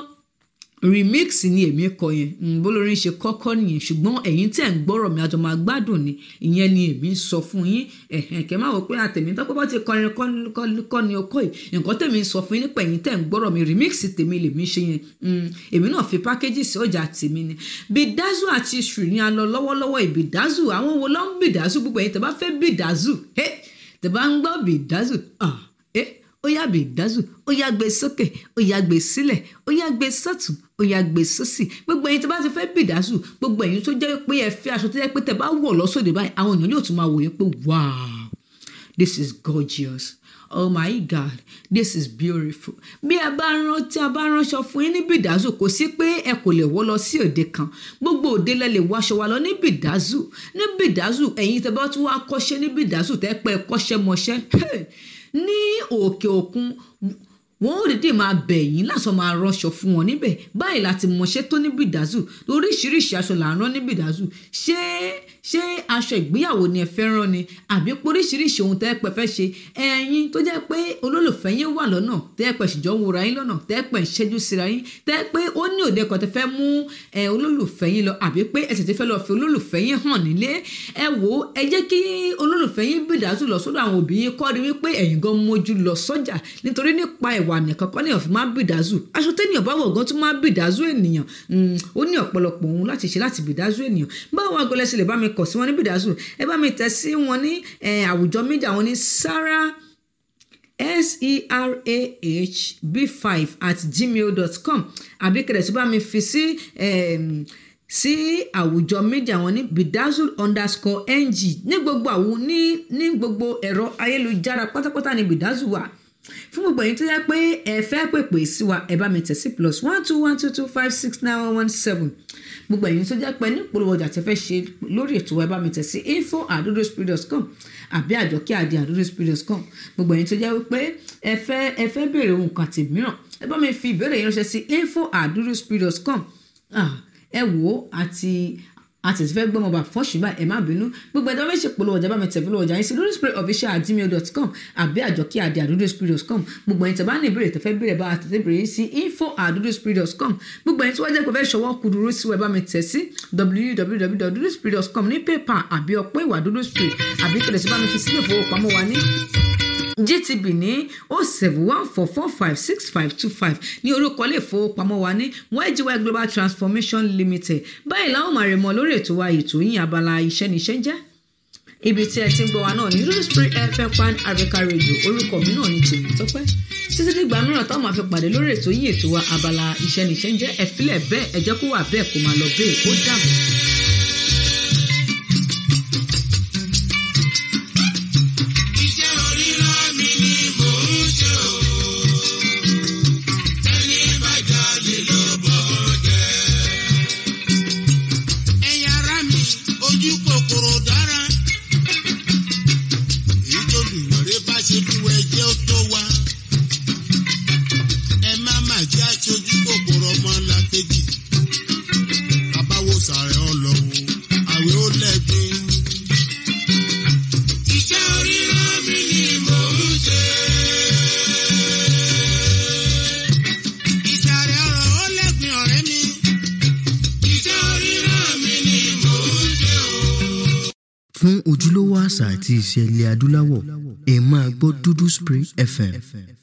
remix ni èmi kọ yẹn bólórin ṣe kọ́kọ́ nìyẹn ṣùgbọ́n ẹ̀yin tẹ̀ ń gbọ́rọ̀ mi àjọ máa gbádùn ni ìyẹn ni èmi ń sọ fún yín ẹ̀hẹ̀n kẹ́ máa wọ pé àtẹ̀mí tó pọ́ ti kọrin kọ́ ni ọkọ yìí nǹkan tẹ̀mí ń sọ fún yín nípa ẹ̀yin tẹ̀ ń gbọ́rọ̀ mi remix tèmi lèmi ṣe yẹn èmi náà fi pákéjì sí ọjà tèmi ni bidazu àti ṣù ni a lọ lọ́wọ́lọ́wọ́ ìbidazu àwọn wo ló ń bidazu gbogbo ẹ̀yin tẹ̀ bá fẹ́ bidazu tẹ̀ bá ń gbọ́ bidazu ah eh ó yá gbé ìdázù ó yá gbé sókè ó yá gbé sílẹ̀ ó yá gbé sọ́tún ó yá gbé sósì gbogbo ẹ̀yin tó bá ti fẹ́ bí ìdázù gbogbo ẹ̀yin tó jẹ́ pé ẹ fẹ́ aṣọ tó jẹ́ pé tẹ bá wọ̀ lọ́sọ̀dẹ̀ báyìí àwọn èèyàn yóò tún máa wò yín pé wow this is gorgeous oh my god this is beautiful bí ẹ bá rán tí a bá ránṣọ fún yín ní bìdázù kò sí pé ẹ kò lè wọ́ lọ sí òde kan gbogbo òde lẹ lè wáṣọ wa lọ ní bìdázù ní bìdázù ẹ̀yin tẹ bá tún wá kọ́ṣẹ́ ní bìdázù tẹ́ pẹ́ kọ́ṣẹ́ mọṣẹ́ ní òkè òkun wọn ò dédé máa bẹ̀ yín lásán máa rọṣọ fún wọn níbẹ̀ báyìí láti mọṣẹ́ tó ní bìdázù oríṣiríṣi aṣọ là ń rán ní bìdázù ṣé ṣé aṣọ ìgbéyàwó ni ẹ fẹ́ rán ni àbí oríṣiríṣi ohun tẹ́ ẹ pẹ́ fẹ́ ṣe ẹ̀yin tó jẹ́ pé olólùfẹ́ yín wà lọ́nà tẹ́ ẹ pẹ́ ṣìjọ́ ń wòra yín lọ́nà tẹ́ ẹ pẹ́ ń ṣẹ́jú síra yín tẹ́ ẹ pé ó ní òde kan tẹ́ fẹ́ mú olólùfẹ́ yín lọ àbí pé ẹsẹ̀ tẹ́ fẹ́ lọ fi olólùfẹ́ yín hàn nílé ẹ wò ó ẹ jẹ́ kí olólùfẹ́ yín bìdázù lọ sọ́dọ̀ àwọn òbí yín kọ́ rí wípé ẹ̀yin gan mójú lọ sọ́jà nítorí nípa ìwà nìkan kọ́ ní ọ̀fìn máa bìdázù aṣọ tẹ́nìyàn bá wọ̀ gan tún máa bìdázù ènìyàn ó ní ọ̀pọ̀lọpọ̀ ohun láti ṣe láti bìdázù ènìyàn báwo agolẹ́sẹ̀ lè bá mi kọ̀ sí wọn ní bìdázù ẹ bá mi tẹ̀ sí wọn ní àwùjọ mídíà wọn ní sarah serah at gmail dot com àbí kẹ̀dẹ̀ tó bá mi fi sí sí àwùjọ mídíà wọn ní bidazul underscore ng ní gbogbo àwọn ní ní gbogbo ẹ̀rọ ayélujára pátápátá ní bidazul wà fún gbogbo ẹ̀yin tó yẹ pé ẹ fẹ́ pèpè sí wa ẹ bá mi tẹ̀ sí plus one two one two two five six nine one one seven gbogbo ẹ̀yin tó jẹ́ pé ní ìpolówó ọjà tẹ́ fẹ́ ṣe lórí ètò wa ẹ bá mi tẹ̀ sí info adodospirit.com àbí àjọkí àdé adodospirit.com gbogbo ẹ̀yin tó jẹ́ wípé ẹ fẹ́ ẹ fẹ́ béèrè ohun kan àti mìíràn ẹ bá mi fi ìbéèrè yín ránṣẹ́ sí info adodospirit.com ẹ wò ó àti àti ti fẹ́ gbọ́mọ bá fọ́ọ̀ṣì báyìí ẹ má bínú gbogbo ẹ̀dá méjì polówó ọjà bá mi tẹ̀ polówó ọjà yín sí lórí spray official at gmail dot com àbí àjọkí àdé àdúdó spirit dot com gbogbo ẹ̀yin tẹ̀ bá ní ìbéèrè tẹ̀ fẹ́ béèrè bá àtẹ̀tẹ̀ béèrè sí info àdúdó spirit dot com gbogbo ẹ̀yin tí wọ́n jẹ́ pé fẹ́ ṣọwọ́ kúdúró sí wẹ̀ bá mi tẹ̀ sí www.dudospirit dot com ní paypal àbí ọ̀pọ̀ ìwà dúdú spirit àbí kẹlẹ̀ sí bá mi fi sílẹ̀ ìfowópamọ́ wa ní gtb ní oh seven one four four five six five two five ní orúkọ ilé ìfowópamọ́ wa ní ygy global transformation limited báyìí láwọn máa rẹ̀ mọ́ lórí ètò wa ètò yín abala iṣẹ́ níṣẹ́ jẹ́ ibi tí ẹ ti ń gbọ́ wa náà ní lórí spring fm pan africa radio orúkọ mi náà ní tèmi tọ́pẹ́ títí dìgbà mìíràn táwọn máa fi pàdé lórí ètò yín ètò wa abala iṣẹ́ níṣẹ́ jẹ́ ẹ filẹ̀ bẹ́ẹ̀ ẹ jẹ́ kó wà bẹ́ẹ̀ kó máa lọ bẹ́ẹ̀ ó dàbọ̀. Iṣẹ́ oríran mi ni mò ń ṣe o. Ẹni bá jalè ló bọ̀ jẹ́. Ẹ̀yin ará mi, ojú kòkòrò dára. Èyí tó dùnmọ̀rẹ́ bá ṣe fún ẹjẹ́ ó tó wá. Ẹ má má jẹ́ aṣojú kòkòrò ọmọ làkejì. Bàbá wo sàrẹ̀ ọlọ́wọ́, àwẹ̀ ó lẹ́gbẹ̀ẹ́. Iṣẹ́ oríran mi ni mò ń ṣe. Ìsàrẹ̀ ọ̀rọ̀ ó lẹ́gbìn ọ̀rẹ́ mi. Iṣẹ́ oríran mi ni mò ń ṣe o. fún ojúlówó àṣà àti ìṣe ilẹ̀ adúláwọ̀ ẹ máa gbọ́ dúdú spray fm